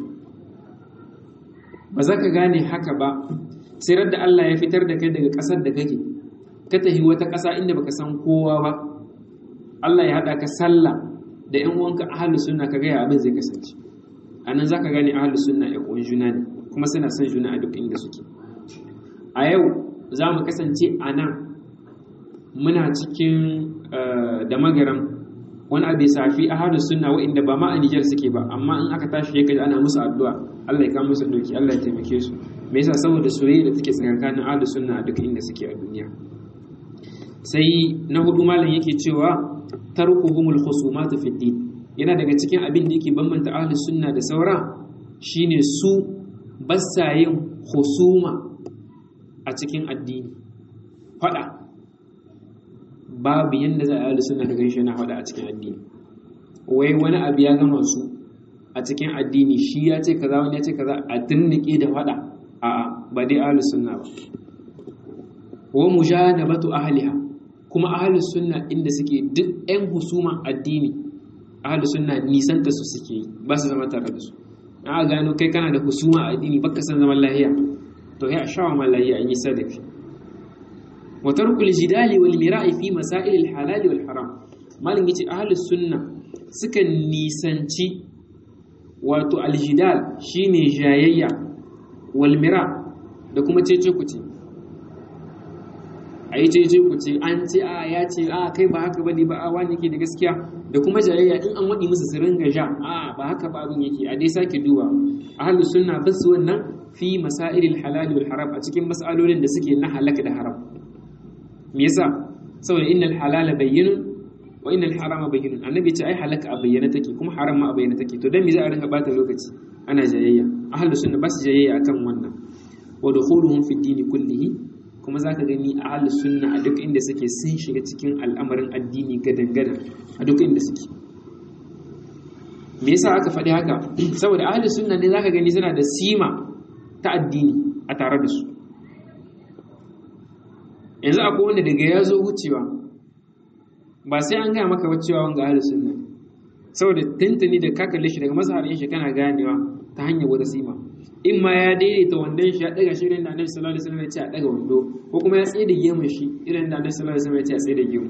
ba za ka gane haka ba sai da Allah ya fitar da kai daga ƙasar da kake ka tafi wata ƙasa inda baka san kowa ba Allah ya haɗa ka sallah da ƴan uwanka ahlus sunna ka ga ya abin zai kasance anan zaka gane ahlus sunna ƴan uwan juna ne kuma suna son juna a duk inda suke a yau za mu kasance a nan muna cikin da magaram wani abu ya safi ahlus sunna wa'inda ba ma a Nijar suke ba amma in aka tashi ya kaji ana musu addu'a Allah ya kawo musu doki Allah ya taimake su me yasa saboda soyayya da take tsakanin ahlus sunna a duk inda suke a duniya sai na hudu malam yake cewa tarkuhumul khusumat fi din yana daga cikin abin da yake bambanta ahlus sunna da saura shine su basa yin husuma a cikin addini fada babu yanda za a ahlus sunna da ganshi na fada a cikin addini wai wani abu ya gama su a cikin addini shi ya ce kaza wani ya ce kaza a tunnike da fada a'a ba dai ahlus sunna ba wa mujanabatu ahliha kuma ahlus sunna inda suke duk ɗan husuma addini ahlus sunna nisanta su suke yi ba su zama tare da su a gano kai kana da husuma a addini baka san zaman lahiya to ya shawa ma lahiya an yi sadaki wa tarkul jidali wal mira'i fi masail al halal wal haram malin yace ahlus sunna suka nisanci wato aljidal shine jayayya wal mira da kuma cece kuce a yi cece kuce an ce a ya ce a kai ba haka bane ba a wani yake da gaskiya da kuma jayayya in an waɗi musu su ringa ja a ba haka ba abin yake a dai sake duba ahlu sunna bas wannan fi masailil halal wal haram a cikin mas'alolin da suke na halaka da haram me yasa saboda innal halala bayyinun wa innal harama bayyinun annabi ce ai halaka a bayyana take kuma haram ma a bayyana take to dan me za a ringa bata lokaci ana jayayya ahlu sunna bas jayayya akan wannan wa dukhuluhum fi dini kullihi kuma zaka gani ahlu sunna a duk inda suke sun shiga cikin al'amarin addini gadan-gadan a duk inda suke me yasa aka faɗi haka saboda ahlu sunna ne zaka gani suna da sima ta addini a tare da su yanzu akwai wanda daga ya zo wucewa ba sai an gaya maka cewa wanga ahlu sunna saboda tuntuni da ka kalle shi daga mazharin shi kana ganewa ta hanyar wata sima in ma ya daidaita wandon shi ya daga shi irin da annabi sallallahu alaihi wasallam ya ce a daga wando ko kuma ya tsaye da gemun shi irin da annabi sallallahu alaihi wasallam ya ce a tsaye da gemu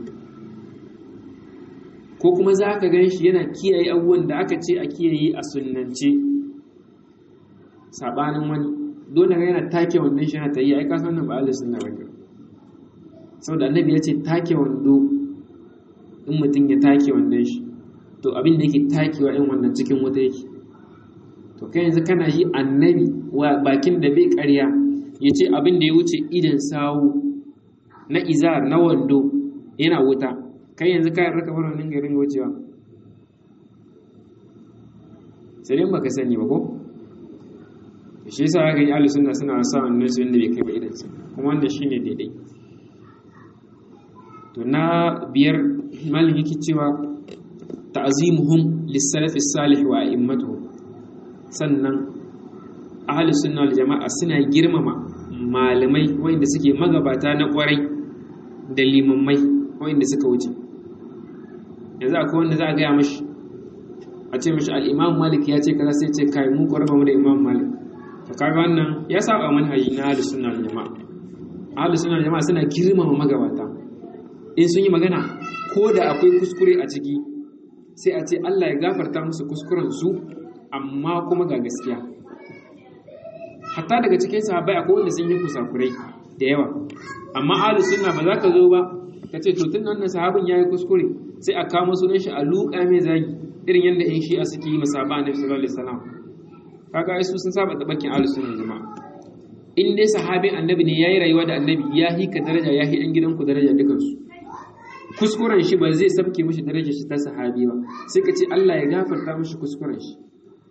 ko kuma za ka gan shi yana kiyaye abubuwan da aka ce a kiyaye a sunnance sabanin wani dole ga yana take wandon shi yana ta yi ai ka san nan ba Allah sunna ba saboda annabi ya ce take wando in mutum ya take wandon shi to abin da yake takewa in wannan cikin wuta yake to kai yanzu kana yi annabi wa bakin da bai ƙarya ya ce abin da ya wuce idan sawu na izar na wando yana wuta kai yanzu kayan raka bar wannan garin wucewa sai dai baka sani ba ko shi yasa ga yi ahlus sunna suna sa wannan su inda bai kai ba idan su kuma wannan shine daidai to na biyar malin yake cewa ta'zimuhum lis-salafi salih wa a'immatuhum sannan ahli sunna wal jama'a suna girmama malamai wanda suke magabata na kwarai da limammai wanda suka wuce yanzu akwai wanda za a gaya mashi a ce mashi al-imam malik ya ce kaza sai ce kai mu ko mu da imam malik to kaga wannan ya saba manhaji na ahli sunna wal jama'a ahli sunna wal jama'a suna girmama magabata in sun yi magana ko da akwai kuskure a ciki sai a ce Allah ya gafarta musu kuskuren su amma kuma ga gaskiya hatta daga cikin sahabbai akwai wanda sun yi kusakurai da yawa amma ahlu sunna ba za ka zo ba ka ce to tun wannan sahabin yayi kuskure sai a kama sunan shi a luka mai zagi irin yadda in shi'a suke yi masaba annabi sallallahu alaihi wasallam kaga ai su sun saba da bakin ahlu sunna jama'a in dai sahabin annabi ne yayi rayuwa da annabi ya hi ka daraja ya hi dan gidanku daraja dukansu kuskuren shi ba zai sabke mishi darajar shi ta sahabi ba sai ka ce Allah ya gafarta mishi kuskuren shi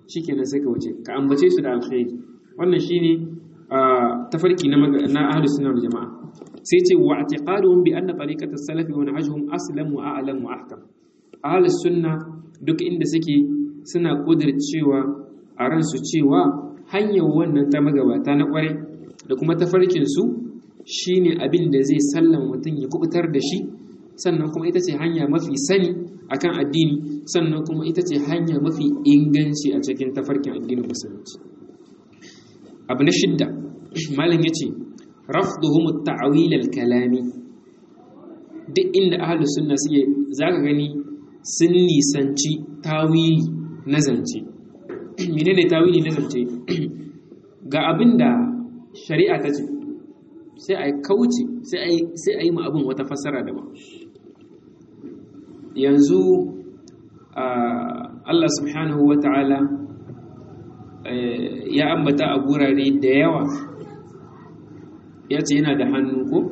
shikenan sai ka wuce ka ambace su da alkhairi wannan shine tafarki na na ahlus sunna wal jamaa sai ce wa i'tiqaduhum bi anna tariqatas salafi wa nahjuhum aslam wa a'lam wa ahkam ahlus sunna duk inda suke suna kudircewa a ransu cewa hanyar wannan ta magabata na kware da kuma tafarkin su shine abin da zai sallama mutum ya kubutar da shi sannan kuma ita ce hanya mafi sani akan addini sannan kuma ita ce hanya mafi inganci a cikin tafarkin addinin musulunci abu na shidda malam ya ce rafduhum ta'wil al-kalami duk inda ahlus sunna suke zaka gani sun nisanci tawili na zance menene tawili na zance ga abinda shari'a ta ce sai a kauce sai a yi ma abin wata fassara daban yanzu Allah subhanahu wa ta'ala ya ambata a gurare da yawa ya ce yana da hannu ko?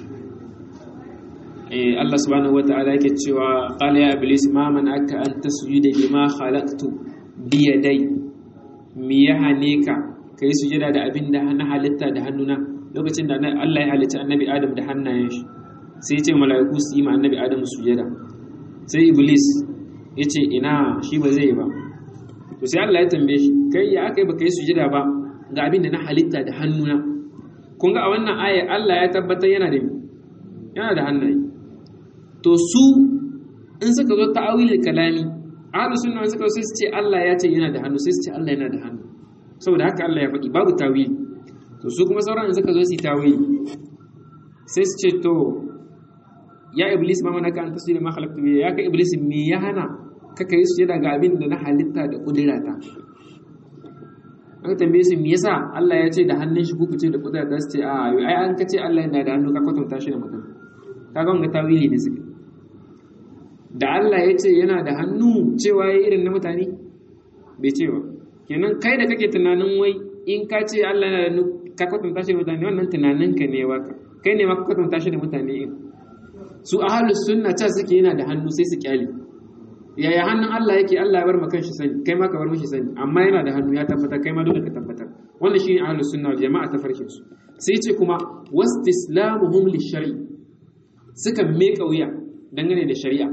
Allah subhanahu wa ta'ala yake cewa ƙala ya iblis ma man aka an tasjuda lima khalaqtu bi yadai mi ya hane ka kai sujada da abin da na halitta da hannuna lokacin da Allah ya halitta annabi Adam da hannayen shi sai ya ce mala'iku su yi ma annabi Adam sujada sai iblis ya ce ina shi ba zai ba to sai Allah ya tambaye shi kai ya aka yi baka yi sujada ba ga abin da na halitta da hannuna kun ga a wannan aya Allah ya tabbatar yana da yana da hannaye to su in suka zo ta'awilul kalami ahlus sunna suka sai su ce Allah ya ce yana da hannu sai su ce Allah yana da hannu saboda haka Allah ya faɗi babu tawili to su kuma sauran in suka zo su tawili sai su ce to ya iblis ma manaka an tasiri ma khalaqtu bi ya ka iblis me ya hana ka kai su daga abin da na halitta da kudirata aka tambaye su me yasa Allah ya ce da hannun shi kuku ce da kudirata su ce a ai an ka ce Allah yana da hannu ka kwatanta shi da mutum kaga wanga tawili ne suke da Allah ya ce yana da hannu cewa ya irin na mutane bai ce ba kenan kai da kake tunanin wai in ka ce Allah yana da hannu ka kwatanta shi da mutane wannan tunaninka ne waka kai ne ma ka kwatanta shi da mutane in su ahalus sunna ta suke yana da hannu sai su kyale yaya hannun Allah yake Allah ya bar maka shi sani kai ma ka bar mishi sani amma yana da hannu ya tabbatar kai ma dole ka tabbatar wannan shine ahalus sunna wal jama'a ta farkin su sai ce kuma wastislamuhum lishari suka meka wuya dangane da shari'a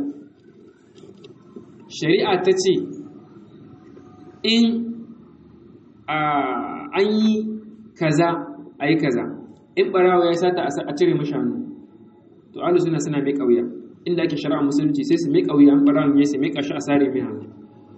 shari'a ta ce in an yi kaza a yi kaza in barawa ya sata a cire mashi hannu to ahlus sunna suna mai kauya inda ake shari'a musulunci sai su mai kauya an fara mai sai mai kashi a sare mai hannu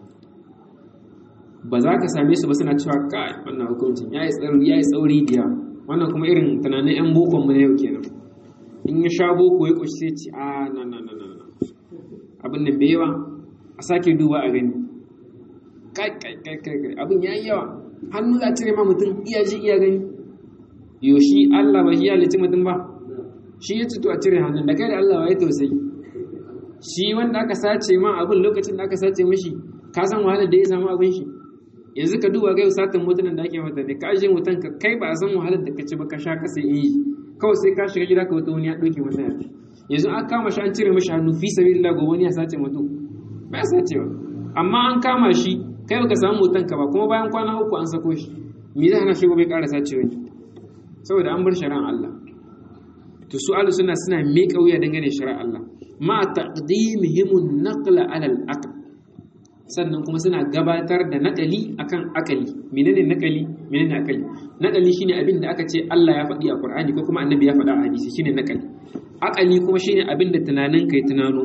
ba za ka same su ba suna cewa kai wannan hukuncin yayi tsauri yayi tsauri diya wannan kuma irin tunanin yan bokon mu na yau kenan in ya sha boko ya koshi sai ci a na na na na abin nan bai yawa a sake duba a gani kai kai kai kai abin yayi yawa hannu za a cire ma mutum iya ji iya gani yoshi Allah ba shi ya halitta mutum ba shi ya to a cire hannun da kai da Allah ya tausayi shi wanda aka sace ma abin lokacin da aka sace mishi ka san wahalar da ya samu abin shi yanzu ka duba ga satin mutunan da ake mata ne ka aje mutan ka kai ba a san wahalar da ka ci ba ka sha ka sai yi kawai sai ka shiga gida ka wata wani ya doke mata yafi yanzu an kama shi an cire mishi hannu fi sabilillah gobe wani ya sace mutum ba ya sace ba amma an kama shi kai baka samu mutan ka ba kuma bayan kwana uku an sako shi me zai hana shi gobe ƙara sace wani saboda an bar shari'an Allah to su ahlus sunna suna miƙa wuya dangane shari'ar Allah ma taqdimihim an-naqla 'ala al-aql sannan kuma suna gabatar da nakali akan akali menene nakali menene akali nakali shine abin da aka ce Allah ya faɗi a Qur'ani ko kuma Annabi ya faɗa a hadisi shine nakali akali kuma shine abin da tunanin kai tunano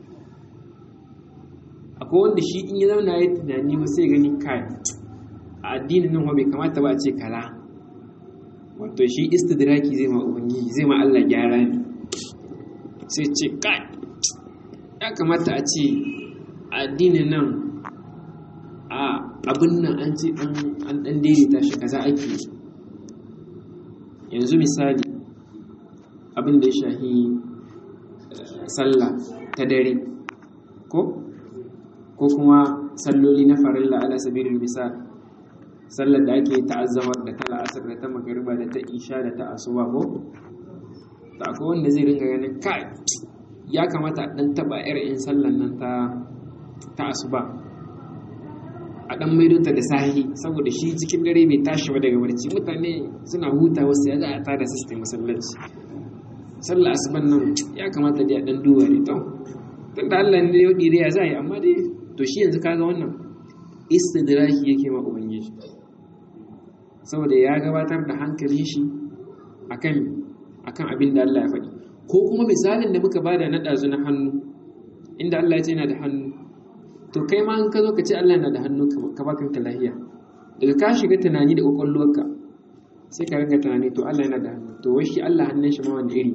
akwai wanda shi in ya zauna ya tunani ba sai gani kai a addinin nan bai kamata ba a ce kala wato shi istidraki zai ma ubangiji zai ma Allah gyara ne sai ce kai ya kamata a ce addinin nan a abin nan an ce an dan daidaita shi kaza ake yanzu misali abin da ya shahi sallah ta dare ko ko kuma salloli na farilla ala sabilil misal sallar da ake ta'azzamar da ta la'asar da ta magariba da ta isha da ta asuba ko ta akwai wanda zai ringa ganin kai ya kamata a dan taba yar in sallar nan ta ta asuba a dan maidonta da sahi saboda shi cikin dare bai tashi ba daga barci mutane suna huta wasu ya za a tada su su masallaci sallah asuban nan ya kamata da ya dan duba ne to tun da Allah ne ya dire ya zai amma dai to shi yanzu kaga wannan istidraki yake ma ubangiji saboda ya gabatar da hankalin shi akan akan abin da Allah ya faɗi ko kuma misalin da muka bada na ɗazu na hannu inda Allah ya ce yana da hannu to kai ma in ka zo ka ce Allah yana da hannu ka ba kanka lahiya daga ka shiga tunani da kwakwalwarka sai ka ringa tunani to Allah yana da hannu to wai shi Allah hannun shi ma wani iri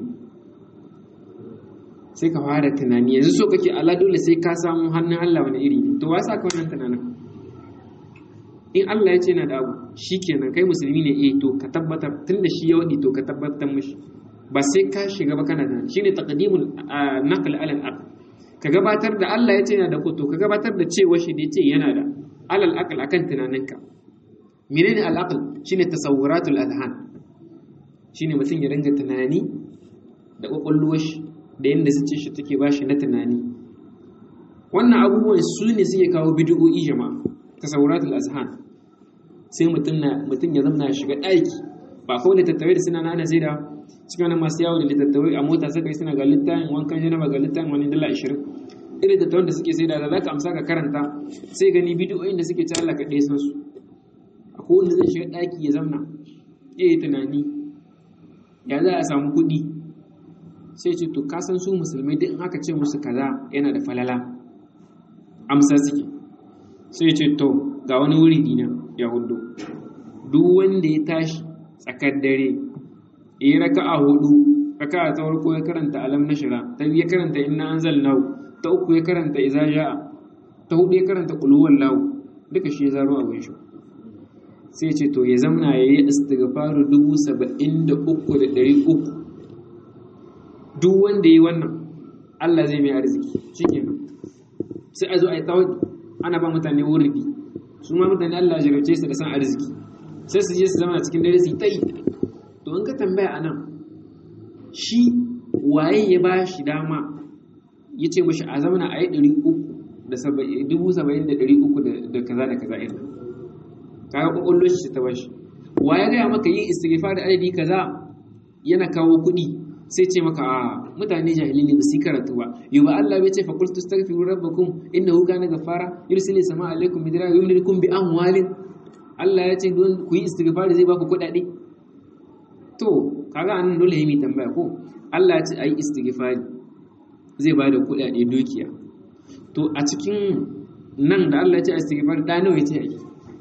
sai ka fara tunani yanzu so kake Allah dole sai ka samu hannun Allah wani iri to wa sa ka wannan tunanin in Allah ya ce yana da abu shikenan kai musulmi ne eh to ka tabbatar tunda shi ya wadi to ka tabbatar mishi ba sai ka shiga ba kana tunani shine taqdimul naql ala al ka gabatar da Allah ya ce yana da ko to ka gabatar da cewa shi da ya ce yana da alal aql akan tunaninka menene al aql shine tasawwuratul adhan shine mutum ya ringa tunani da kwakwalwar shi da yadda su ce shi take ba shi na tunani wannan abubuwan su ne suke kawo bidiyo'i jama'a tasawwuratul azhan sai mutum na mutum ya zama shiga ɗaki ba kawai littattafai da suna nana sai da cikin wani masu yawo da littattafai a mota suka yi suna ga littafin wankan janaba ga littafin wani dala ashirin irin littattafan da suke sai da za ka amsa ka karanta sai gani bidiyoyin da suke ci Allah ka ɗaya san su akwai wanda zai shiga ɗaki ya zamna ya yi tunani ya za a samu kuɗi sai ce to kasan su musulmai duk in aka ce musu kaza yana da falala amsa suke sai ce to ga wani wuri dina ya hudu duk wanda ya tashi tsakar dare yi raka a hudu raka a ta farko ya karanta alam na shira ta biyu ya karanta inna anzal nau ta uku ya karanta iza ja'a ta hudu ya karanta kuluwan lahu duka shi ya zaro abin shi sai ce to ya zamna ya yi istighfaru dubu saba'in da uku da ɗari uku duk wanda yi wannan Allah zai mai arziki shi kenan sai a zo a yi tawadi ana ba mutane wurdi su ma mutane Allah ya jarabce su da san arziki sai su je su zama cikin dare su yi tayi to in ka tambaya a nan shi waye ya ba shi dama ya ce mashi a zamana a yi ɗari uku da dubu saba'in da ɗari uku da kaza da kaza irin kaga ƙwaƙwallo shi ta bashi wa ya gaya maka yin istighfar da adadi kaza yana kawo kuɗi sai ce maka a mutane jahili ne ba su karatu ba yau ba Allah bai ce fa qultu astaghfiru rabbakum innahu kana ghaffara yursilu samaa alaikum midra wa yumdidukum bi amwalin Allah ya ce don ku yi istighfar zai ba ku kuɗaɗe to kaga anan dole yi tambaya ko Allah ya ce ayi istighfar zai ba da kuɗaɗe dukiya to a cikin nan da Allah ya ce istighfar da nawa ya ce ayi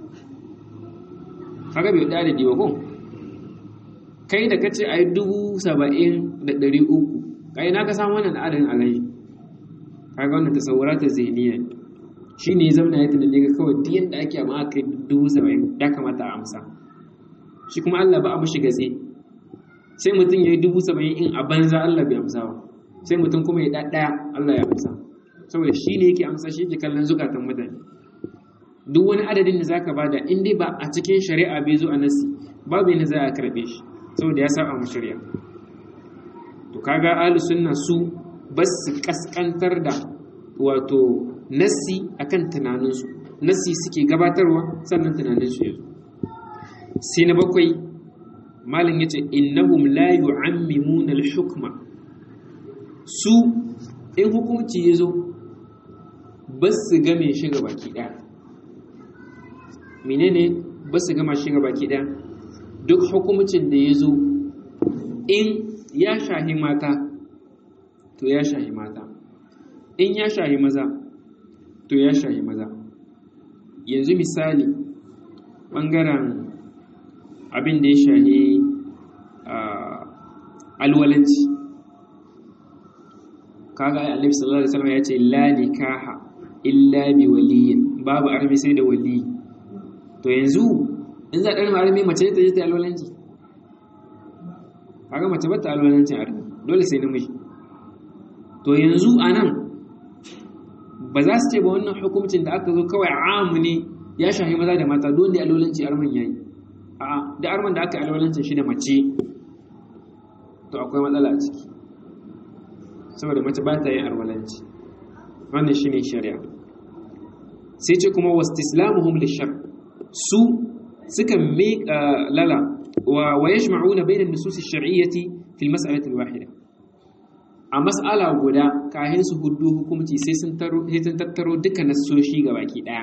kaga bai da da ko kai da kace ai dubu saba'in da ɗari uku kai na ka samu wannan adadin alai kaga wannan tasawura ta zihniya shi ne zamana ya tunani ga kawai duk yadda ake amma aka yi dubu saba'in ya kamata a amsa shi kuma Allah ba a mashi gatse sai mutum ya yi dubu saba'in in a banza Allah bai amsa ba sai mutum kuma ya ɗaɗɗaya Allah ya amsa saboda shi ne yake amsa shi yake kallon zukatan mutane duk wani adadin da zaka bada in dai ba a cikin shari'a bai zo a nasi babu yadda za a karɓe shi saboda ya saba mu shari'a to kaga ahlus sunna su bas su kaskantar da wato nassi akan tunaninsu nassi suke gabatarwa sannan tunaninsu ya zo sai na bakwai malin yace innahum la yu'ammimuna al-hukma su in hukunci ya zo bas su game shi ga baki daya menene bas su gama shi ga baki daya duk hukumcin da ya zo in ya shahi mata to ya shahi mata in ya shahi maza to ya shahi maza yanzu misali ɓangaren abin da ya shahi alwalanci kaga annabi sallallahu alaihi wasallam ya ce la nikaha illa bi waliyin babu armi sai da wali to yanzu in za a ɗarma armi mace ta je ta alwalanci kaga mace ba ta alwalancin armi dole sai namiji to yanzu a nan ba za su ce ba wannan hukumcin da aka zo kawai amu ne ya shahi maza da mata dole alwalanci arman yayi a da arman da aka alwalancin shi da mace to akwai matsala a ciki saboda mace ba ta yin alwalanci wannan shi ne shari'a sai ce kuma wastislamuhum lishar su suka miƙa lala wa yajma'una bayna an-nusus ash-shar'iyyati fil mas'alati al-wahida a mas'ala guda kahin su hudu hukunci sai sun tattaro duka nassoshi baki daya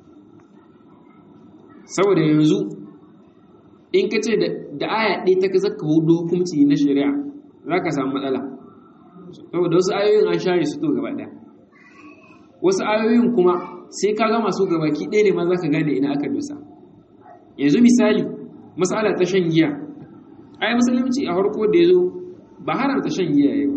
saboda yanzu in ka ce da aya ɗaya ta zaka hudu hukunci na shari'a za ka samu matsala saboda wasu ayoyin an share su to gaba ɗaya wasu ayoyin kuma sai ka gama su gabaki ɗaya ne ma za ka gane ina aka dosa yanzu misali matsala ta shan giya ai musulunci a harko da ya zo ba haramta shan giya ya ba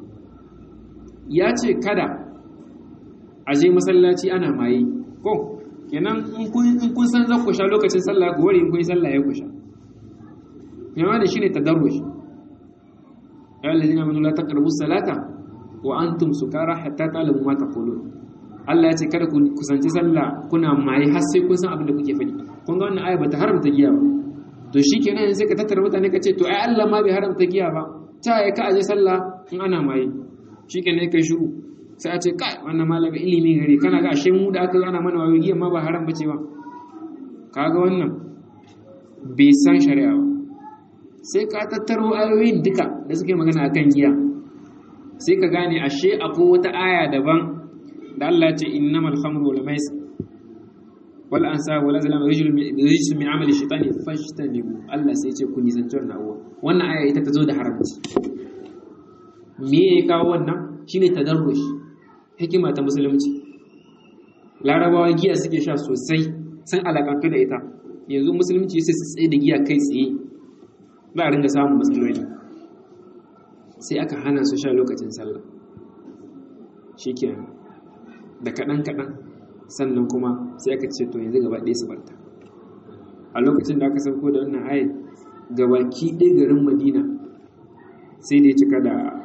ya ce kada a je masallaci ana maye ko kenan in kun san zan kusha lokacin sallah ku wari in kun yi sallah ya kusha yawa da shi ne tadarrush ya lalzina manu la taqrabu salata wa antum sukara hatta ta'lamu ma taqulun Allah ya ce kada ku kusanci sallah kuna maye har sai kun san abin da kuke faɗi kun ga wannan aya bata haramta giya ba to shikenan sai ka tattara mutane ka ce to ai Allah ma bai haramta giya ba ta ya ka aje sallah in ana maye shikenan kai shiru sai a ce kai wannan malamin ilimi gare kana ga ashe mu da aka ana mana wayo giya ma ba haram bace ba kaga wannan bai san shari'a ba sai ka tattaro ayoyin duka da suke magana akan giya sai ka gane ashe akwai wata aya daban da Allah ce innamal khamru wal maisir wal ansab wal azlam rijsun min amali shaytani fashtanibu Allah sai ce ku nisanci wannan abuwa wannan aya ita ta zo da haramci me ya kawo wannan shine tadarrush hikima ta musulunci larabawa giya suke sha sosai sun alakantu da ita yanzu musulunci sai su tsaye da giya kai tsaye ba a ringa samun matsaloli sai aka hana su sha lokacin sallah shikenan da kaɗan-kaɗan sannan kuma sai aka ce to yanzu gaba ɗaya su barta a lokacin da aka sauko da wannan ayat gabaki ɗaya garin madina sai da ya cika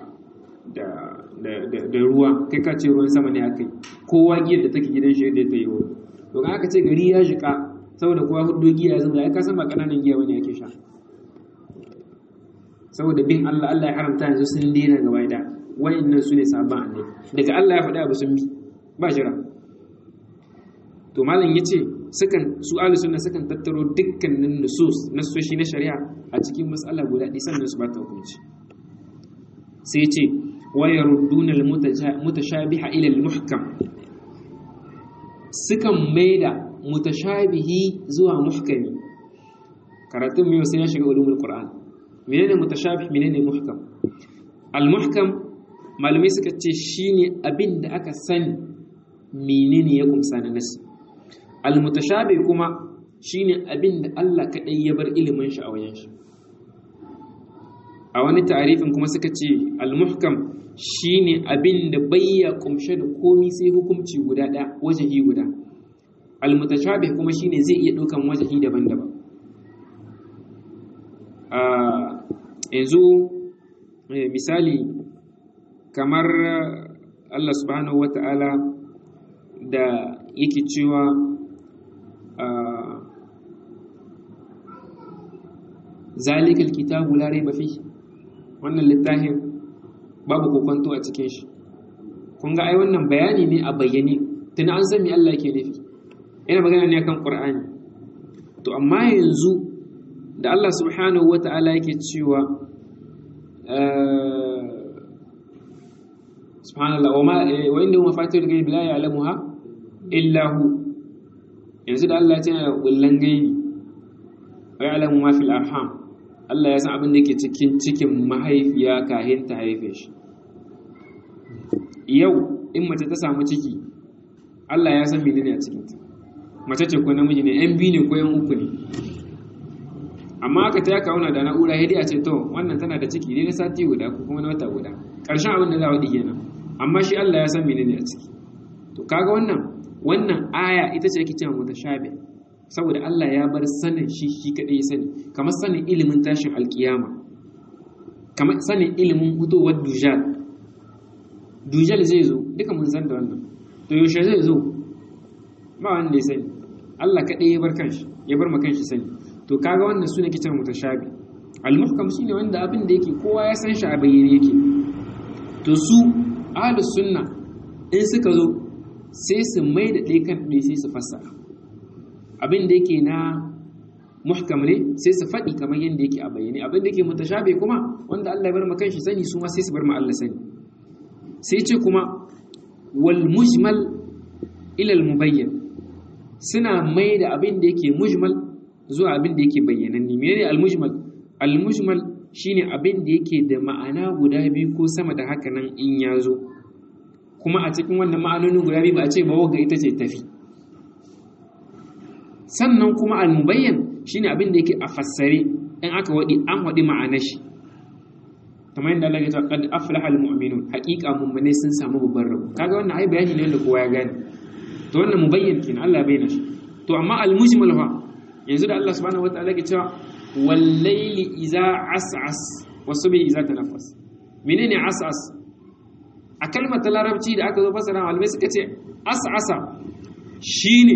da ruwa kai ka ce ruwan sama ne aka yi kowa giyar da take gidan shi da ta yi wani to kan aka ce gari ya jika saboda kowa hudu giya zama ya kasan ba ƙananan giya wani ake sha saboda bin Allah Allah ya haramta yanzu sun daina gaba da wayannan su ne sabon annabi daga Allah ya faɗi abu sun bi ba jira to malam yace sukan su ahlus sunna sukan tattaro dukkanin nusus nasoshi na shari'a a cikin mas'ala guda ɗaya sannan su ba ta hukunci sai yace wa yarudduna al-mutashabiha ila al-muhkam sukan maida mutashabihi zuwa muhkami karatun mai sai ya shiga ulumul qur'an menene mutashabih menene muhkam al-muhkam malamai suka ce shine abin da aka sani menene ya kumsa na nasi al-mutashabih kuma shine abin da Allah kadai ya bar ilimin shi a wajen shi a wani ta'arifin kuma suka ce al-muhkam shine abin da bayya kumshe da komi sai hukunci guda ɗaya wajahi guda al-mutashabih kuma shine zai iya ɗaukan wajahi daban-daban yanzu misali kamar Allah subhanahu wa ta'ala da yake cewa zalikal kitabu la raiba fi wannan littafin babu kokonto a cikin shi kun ga ai wannan bayani ne a bayyane tun an san me Allah yake nufi ina magana ne akan Qur'ani to amma yanzu da Allah subhanahu wa ta'ala yake cewa subhanallah wa inda mafatihul ghaib la ya'lamuha illa hu yanzu da Allah ya ce kullan gaibi wa ya'lamu ma fil arham Allah ya san abin da yake cikin cikin mahaifiya kahin ta haife shi yau in mace ta samu ciki Allah ya san menene a cikin ta mace ce ko namiji ne yan biyu ne ko yan uku ne amma aka ta kauna da na'ura hidi a ce to wannan tana da ciki ne na sati guda ko kuma na wata guda ƙarshen abin da za a wadi kenan amma shi Allah ya san menene a ciki to kaga wannan wannan aya ita ce yake cewa mutashabi saboda Allah ya bar sanin shi shi kadai ya sani kamar sanin ilimin tashin alkiyama kamar sanin ilimin hutowar dujal dujal zai zo duka mun san da wannan to yaushe zai zo ba wanda ya sani Allah kadai ya bar kanshi ya bar ma kanshi sani to kaga wannan sune kitan mutashabi al-muhkam shine wanda abin da yake kowa ya san shi a bayyane yake to su ahlus sunna in suka zo sai su mai da ɗaya kan ɗaya sai su fassara abin da yake na muhkam ne sai su faɗi kamar yadda yake a bayyane abin da yake mutashabe kuma wanda Allah ya bar ma kanshi sani su ma sai su bar ma Allah sani sai ce kuma wal mujmal ila al mubayyan suna mai da abin da yake mujmal zuwa abin da yake bayyananne menene al mujmal al mujmal shine abin da yake da ma'ana guda biyu ko sama da haka nan in ya zo kuma a cikin wannan ma'anonin guda biyu ba a ce ba wagga ita ce tafi sannan kuma al-mubayyan shine abin da yake a fassare in aka wadi an wadi ma'anar shi kamar yadda Allah ya ce qad aflaha al-mu'minun haqiqa mu'mine sun samu babban rabo kaga wannan ai bayani ne wanda kowa ya gane to wannan mubayyan kin Allah ya bayyana shi to amma al-mujmal fa yanzu da Allah subhanahu wataala ya cewa wal layli idza as'as wa subhi idza tanaffas menene as'as a kalmar ta larabci da aka zo fasara malamai suka ce as'asa shine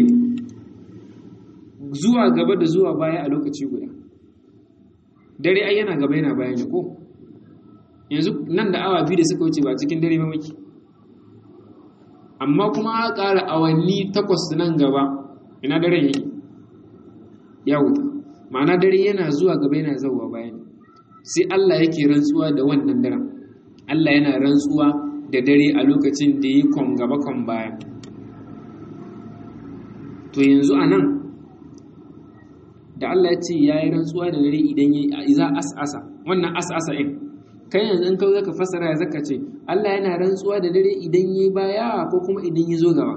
zuwa gaba da zuwa baya a lokaci guda dare ai yana gaba yana baya ne ko yanzu nan da awa biyu da suka wuce ba cikin dare ba muke amma kuma a ƙara awanni takwas nan gaba ina dare yake ya wuta ma'ana dare yana zuwa gaba yana zauwa baya ne sai Allah yake rantsuwa da wannan daren Allah yana rantsuwa da dare a lokacin da ya kwan gaba kwan baya to yanzu a nan da Allah ya ce ya yi rantsuwa da dare idan ya yi za as'asa wannan as'asa in kai yanzu in ka zaka fasara ya zaka ce Allah yana rantsuwa da dare idan ya yi baya ko kuma idan ya zo gaba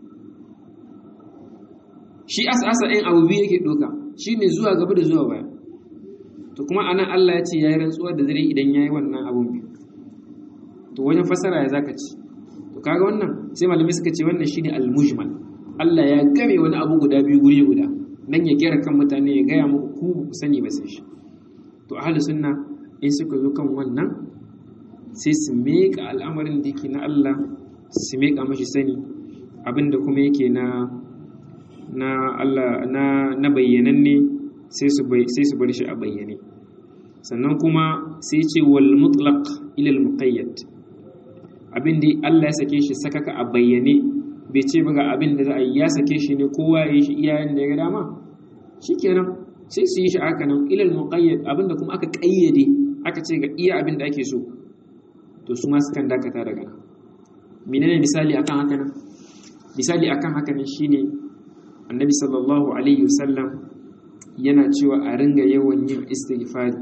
shi as'asa in abu biyu yake doka shine zuwa gaba da zuwa baya to kuma anan Allah ya ce ya yi rantsuwa da dare idan ya yi wannan abun biyu to wajen fasara ya zaka ci to kaga wannan sai malamai suka ce wannan shine al-mujmal Allah ya game wani abu guda biyu guri guda nan ya gera kan mutane ya gaya muku ku ku sani ba sai shi to ahlus sunna in suka zo kan wannan sai su meka al'amarin da yake na Allah su meka mashi sani abinda kuma yake na na Allah na na bayyananne sai su sai su bar shi a bayyane sannan kuma sai ce wal mutlaq ila al muqayyad abin da Allah ya sake shi sakaka a bayyane bai ce ba ga abin da za a yi ya sake shi ne kowa ya yi shi iyayen da ya ga dama shikenan sai su yi shi haka nan ila al muqayyad abin da kuma aka kayyade aka ce ga iya abin da ake so to su ma sukan dakata daga nan menene misali akan haka nan misali akan haka nan shine annabi sallallahu alaihi wasallam yana cewa a ringa yawan yin istighfari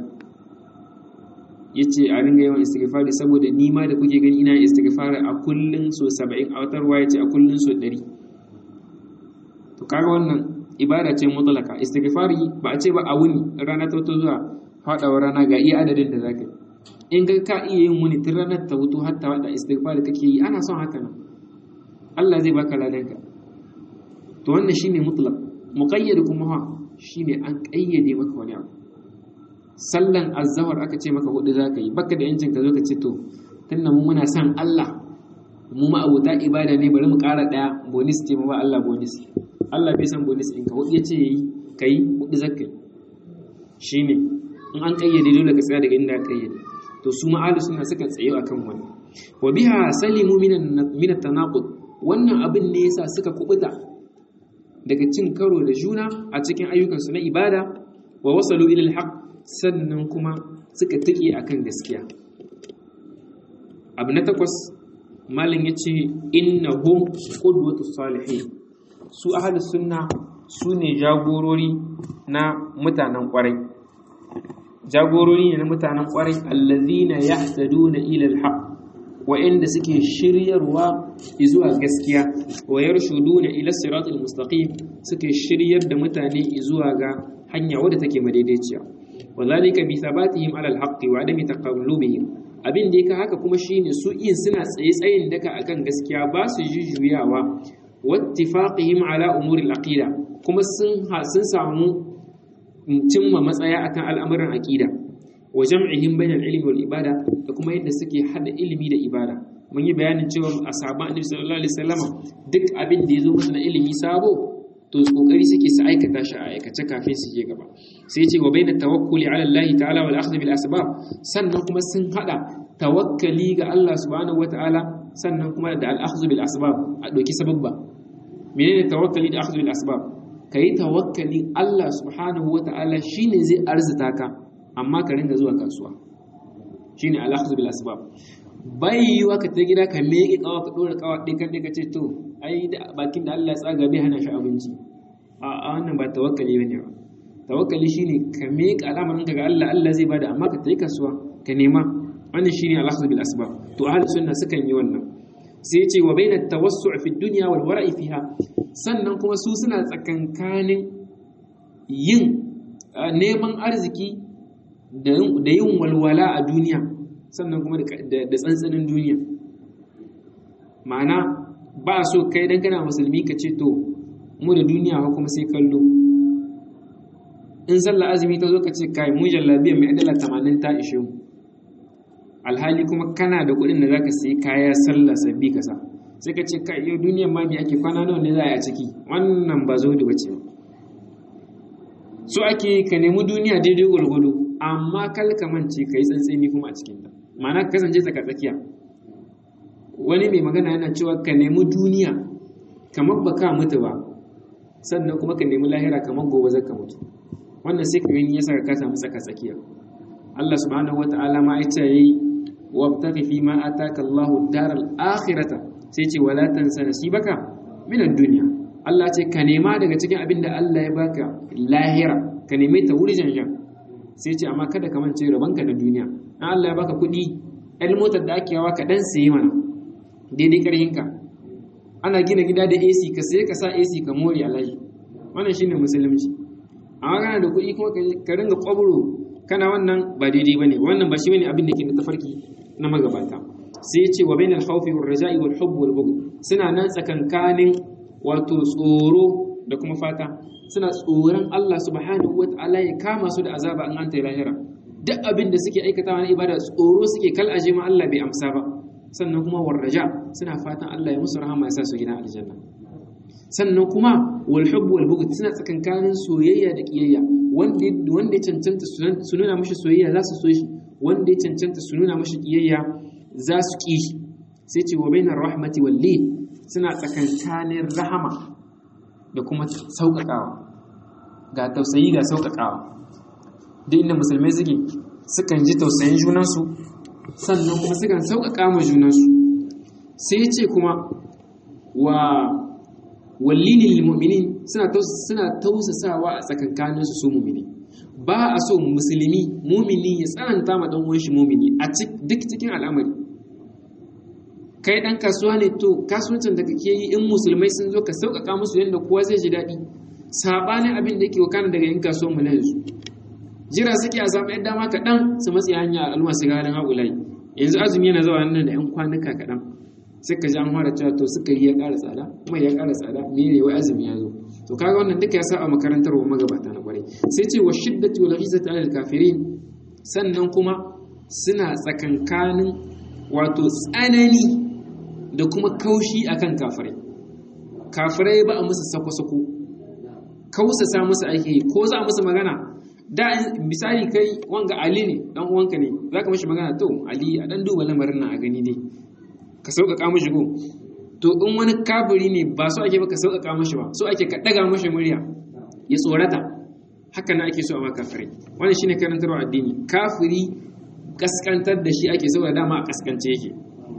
ya ce a ringa yawan istighfari saboda ni ma da kuke gani ina istighfari a kullun so 70 a watar ya ce a kullun so 100 to kaga wannan ibada ce mutlaka istighfari ba a ce ba a wuni rana ta to zuwa fadawa rana ga iya adadin da zaka in ga ka iya yin wuni tun ranar ta wuto har ta wada istighfari kake yi ana son haka nan Allah zai baka ladanka to wannan shine mutlaq muqayyad kuma ha shine an kayyade maka wani abu sallan azzawar aka ce maka hudu za ka yi baka da yancin ka zo ka ce to tunda mu muna son Allah mu ma abuta ibada ne bari mu ƙara ɗaya bonus ce mu ba Allah bonus Allah bai san bonus in ka hudu ya ce yayi kai hudu za ka yi shine in an kayyade dole ka tsaya daga inda ka kayyade to su ma'alu suna suka tsaye akan wani wa biha salimu minan min tanaqud wannan abin ne yasa suka kubuta daga cin karo da juna a cikin ayyukansu na ibada wa wasalu ila al sannan kuma suka tike akan gaskiya abu na takwas malin ya ce innahum qudwatu salihin su ahlus sunna su ne jagorori na mutanen kwarai jagorori ne na mutanen kwarai allazina yahtaduna ila alhaq wa'inda suke shiryarwa zuwa gaskiya wa yarshuduna ila siratal mustaqim suke shiryar da mutane zuwa ga hanya wadda take madaidaiciya wadhalika bi thabatihim ala alhaqqi wa adami taqallubihim abin da yake haka kuma shine su in suna tsaye tsayin daka akan gaskiya ba su jujjuyawa wattifaqihim ala umuri alaqida kuma sun sun samu cimma matsaya akan al'amuran aqida wa jam'ihim bainal ilmi wal ibada da kuma yadda suke hada ilimi da ibada mun yi bayanin cewa ashaban annabi sallallahu alaihi wasallam duk abin da yazo musu na ilimi sabo to kokari suke su aikata shi a aikace kafin su je gaba sai ce wa baina tawakkuli ala Allah ta'ala wal akhdh bil asbab sannan kuma sun hada tawakkali ga Allah subhanahu wataala sannan kuma da al-akhdhu bil asbab a doki sababba menene tawakkali da akhdhu bil asbab kai tawakkali Allah subhanahu wata'ala shine zai arzuta ka amma ka ringa zuwa kasuwa shine al-akhdhu bil asbab bai yiwa ka ta gida ka meke kawa ka dora kawa ɗin kan ka ce to ai da bakin da Allah ya tsaga bai hana shi abinci a wannan ba tawakkali bane ba tawakkali shine ka meke al'amarin ka ga Allah Allah zai bada amma ka tayi kasuwa ka nema wannan shine al-akhdhu bil asbab to ahli sunna sukan yi wannan sai ce wa bainat tawassu' fi dunya wal wara'i fiha sannan kuma su suna tsakankanin yin neman arziki da yin walwala a duniya sannan kuma da tsantsanin duniya ma'ana ba so kai dan kana musulmi ka ce to mu da duniya kuma sai kallo in sallah azumi ta zo ka ce kai mu jallabiya mai adala 80 ta ishe mu alhali kuma kana da kuɗin da za ka sai kaya sallah sabbi ka sa sai ka ce kai yau duniyar ma me ake kwana nawa ne za a ciki wannan ba zo da bace ba so ake ka nemi duniya daidai gwargwado amma kal ka mance ka yi tsantseni kuma a cikin ta ma'ana ka kasance tsaka tsakiya wani mai magana yana cewa ka nemi duniya kamar ba ka mutu ba sannan kuma ka nemi lahira kamar gobe zaka mutu wannan sai ka gani ya saka ka samu tsaka tsakiya Allah subhanahu wata'ala ma ita yayi wabtaghi fi ma ataka Allahu daral akhirata sai ce wala tansa nasibaka min ad-dunya Allah ce ka nema daga cikin abin da Allah ya baka lahira ka neme ta wuri janjan sai ce amma kada ka mance rabanka da duniya an Allah ya baka kuɗi ɗan motar da ake yawa ka ɗan sayi mana daidai ƙarhinka ana gina gida da AC ka sai ka sa AC ka more alaji wannan shine musulunci amma kana da kuɗi kuma ka ringa ƙwabro kana wannan ba daidai bane wannan ba shi bane abin da ke da tafarki na magabata sai ya ce wa bainal khawfi war raja'i wal hubb wal bughd suna nan tsakankanin wato tsoro da kuma fata suna tsoron Allah subhanahu wataala ya kama su da azaba an anta lahira duk abin da suke aikatawa na ibada tsoro suke kal aje ma Allah bai amsa ba sannan kuma war raja suna fatan Allah ya musu rahama ya sa su gidan aljanna sannan kuma wal hubb wal bughd suna tsakankanin soyayya da kiyayya wanda wanda ya cancanta su nuna mashi soyayya za su so shi wanda ya cancanta su nuna mashi kiyayya za su ki shi sai ce wa bainar rahmati wal lin suna tsakankanin rahama da kuma sauƙaƙawa ga tausayi ga sauƙaƙawa duk inda musulmai suke sukan ji tausayin junansu sannan kuma sukan sauƙaƙa ma junansu sai ce kuma wa wallini lil mu'minin suna suna tausasawa a tsakankanin su su mu'mini ba a so musulmi mu'mini ya tsananta ma dan uwan shi mu'mini a duk cikin al'amari kai dan kasuwa ne to kasuwancin da kake yi in musulmai sun zo ka sauƙaƙa musu yadda kowa zai ji daɗi sabanin abin da yake wakana daga yin kasuwan mu na yanzu jira suke a samu yadda ma kaɗan su matsi hanya al'umma su garin haƙulai yanzu azumi yana zuwa nan da 'yan kwanuka kaɗan sai ka ji an fara cewa to suka yi ya ƙara tsada mai ya ƙara tsada mene wai azumi ya zo to kaga wannan duka ya sa a makarantar wa magabata na kwarai sai ce wa shiddati wal izzati alal kafirin sannan kuma suna tsakankanin wato tsanani da kuma kaushi akan kafirai kafirai ba a musu sako-sako kausasa musu ake ko za a musu magana da misali kai wanga ali ne dan uwanka ne za ka mashi magana to ali a dan duba lamarin nan a gani dai ka sauƙaƙa mashi go to in wani kafiri ne ba so ake ba ka sauƙaƙa mashi ba so ake ka ɗaga mashi murya ya tsorata haka na ake so a ma kafirai wannan shine karantarwa addini kafiri kaskantar da shi ake saboda dama a kaskance yake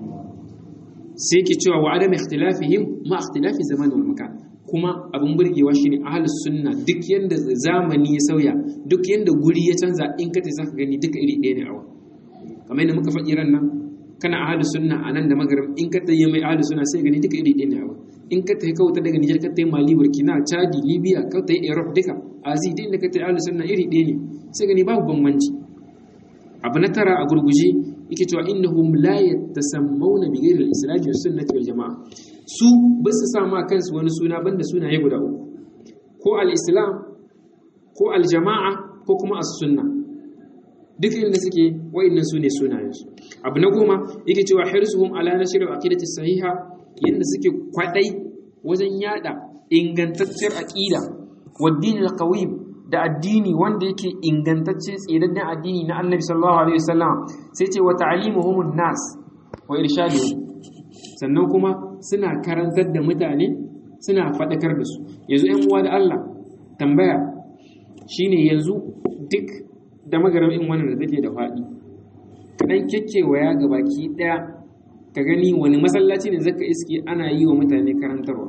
sai ke cewa wa adam ikhtilafihim ma ikhtilafi zaman wal makan kuma abin burgewa shine ahlus sunna duk yanda zamani ya sauya duk yanda guri ya canza in ka ta zaka gani duka iri ɗaya ne awa kamar yadda muka faɗi ran nan kana ahlus sunna a nan da magaram in ka ta yi mai ahlus sunna sai gani duka iri ɗaya ne awa in ka ta yi kauta daga Nijar ka ta yi Mali Burkina Chadi Libya ka ta yi Europe duka Azi duk inda ka ta yi ahlus sunna iri ɗaya ne sai gani babu bambanci abu na tara a gurguje yake cewa innahum la yatasammawna bi ghayri al-islam wa sunnati wal jamaa su ba su sa ma kansu wani suna banda sunaye guda uku ko al-islam ko al-jamaa ko kuma as-sunna duk inda suke wa'annan su ne sunayensu abu na goma yake cewa hirsuhum ala nashr al-aqidati sahiha yanda suke kwadai wajen yada ingantacciyar aqida wa din al-qawim da addini wanda yake ingantacce tsirannen addini na annabi sallallahu alaihi wasallam sai ce wa ta'limuhumun nas wa irshaduhum sannan kuma suna karantar da mutane suna faɗakar da su yanzu ‘yan uwa da Allah tambaya shine yanzu duk da magaramin wannan da take da faɗi kaɗan kekkewaya ga baki ɗaya ka gani wani masallaci ne zaka iske ana yi wa mutane karantarwa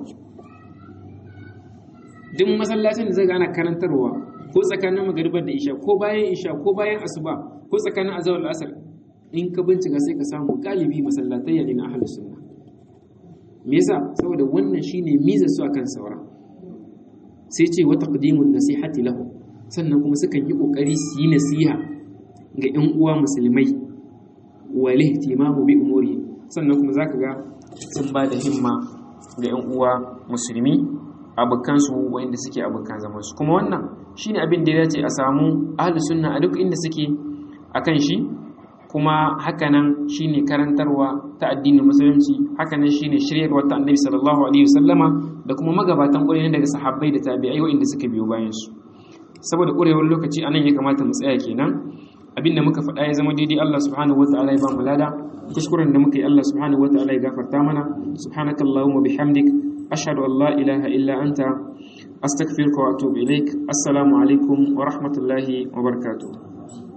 duk masallacin da zaka ana karantarwa ko tsakanin magaribar da isha ko bayan isha ko bayan asuba ko tsakanin azawar asar in ka bincika sai ka samu galibi masallatai ne na ahlus sunna me yasa saboda wannan shine miza su akan saura sai ce wa taqdimun nasihati lahu sannan kuma sukan yi kokari su yi nasiha ga ƴan uwa musulmai wa lihtimamu bi umuri sannan kuma zaka ga sun ba da himma ga ƴan uwa musulmi abokan su wanda suke abokan zaman su kuma wannan shine abin da ya dace a samu ahlus sunna a duk inda suke akan shi kuma hakanan shine karantarwa ta addinin musulunci hakanan shine shiryarwa ta annabi sallallahu alaihi wasallama da kuma magabatan ƙwarai daga sahabbai da tabi'ai waɗanda suka biyo bayan su saboda ƙurewar lokaci anan ya kamata mu tsaya kenan abinda muka faɗa ya zama daidai Allah subhanahu wataala ya ba mu lada kuskuren da muka yi Allah subhanahu wataala ya gafarta mana subhanakallahumma bihamdik ashhadu an la ilaha illa anta astaghfiruka wa atubu ilaik assalamu alaikum wa rahmatullahi wa barakatuh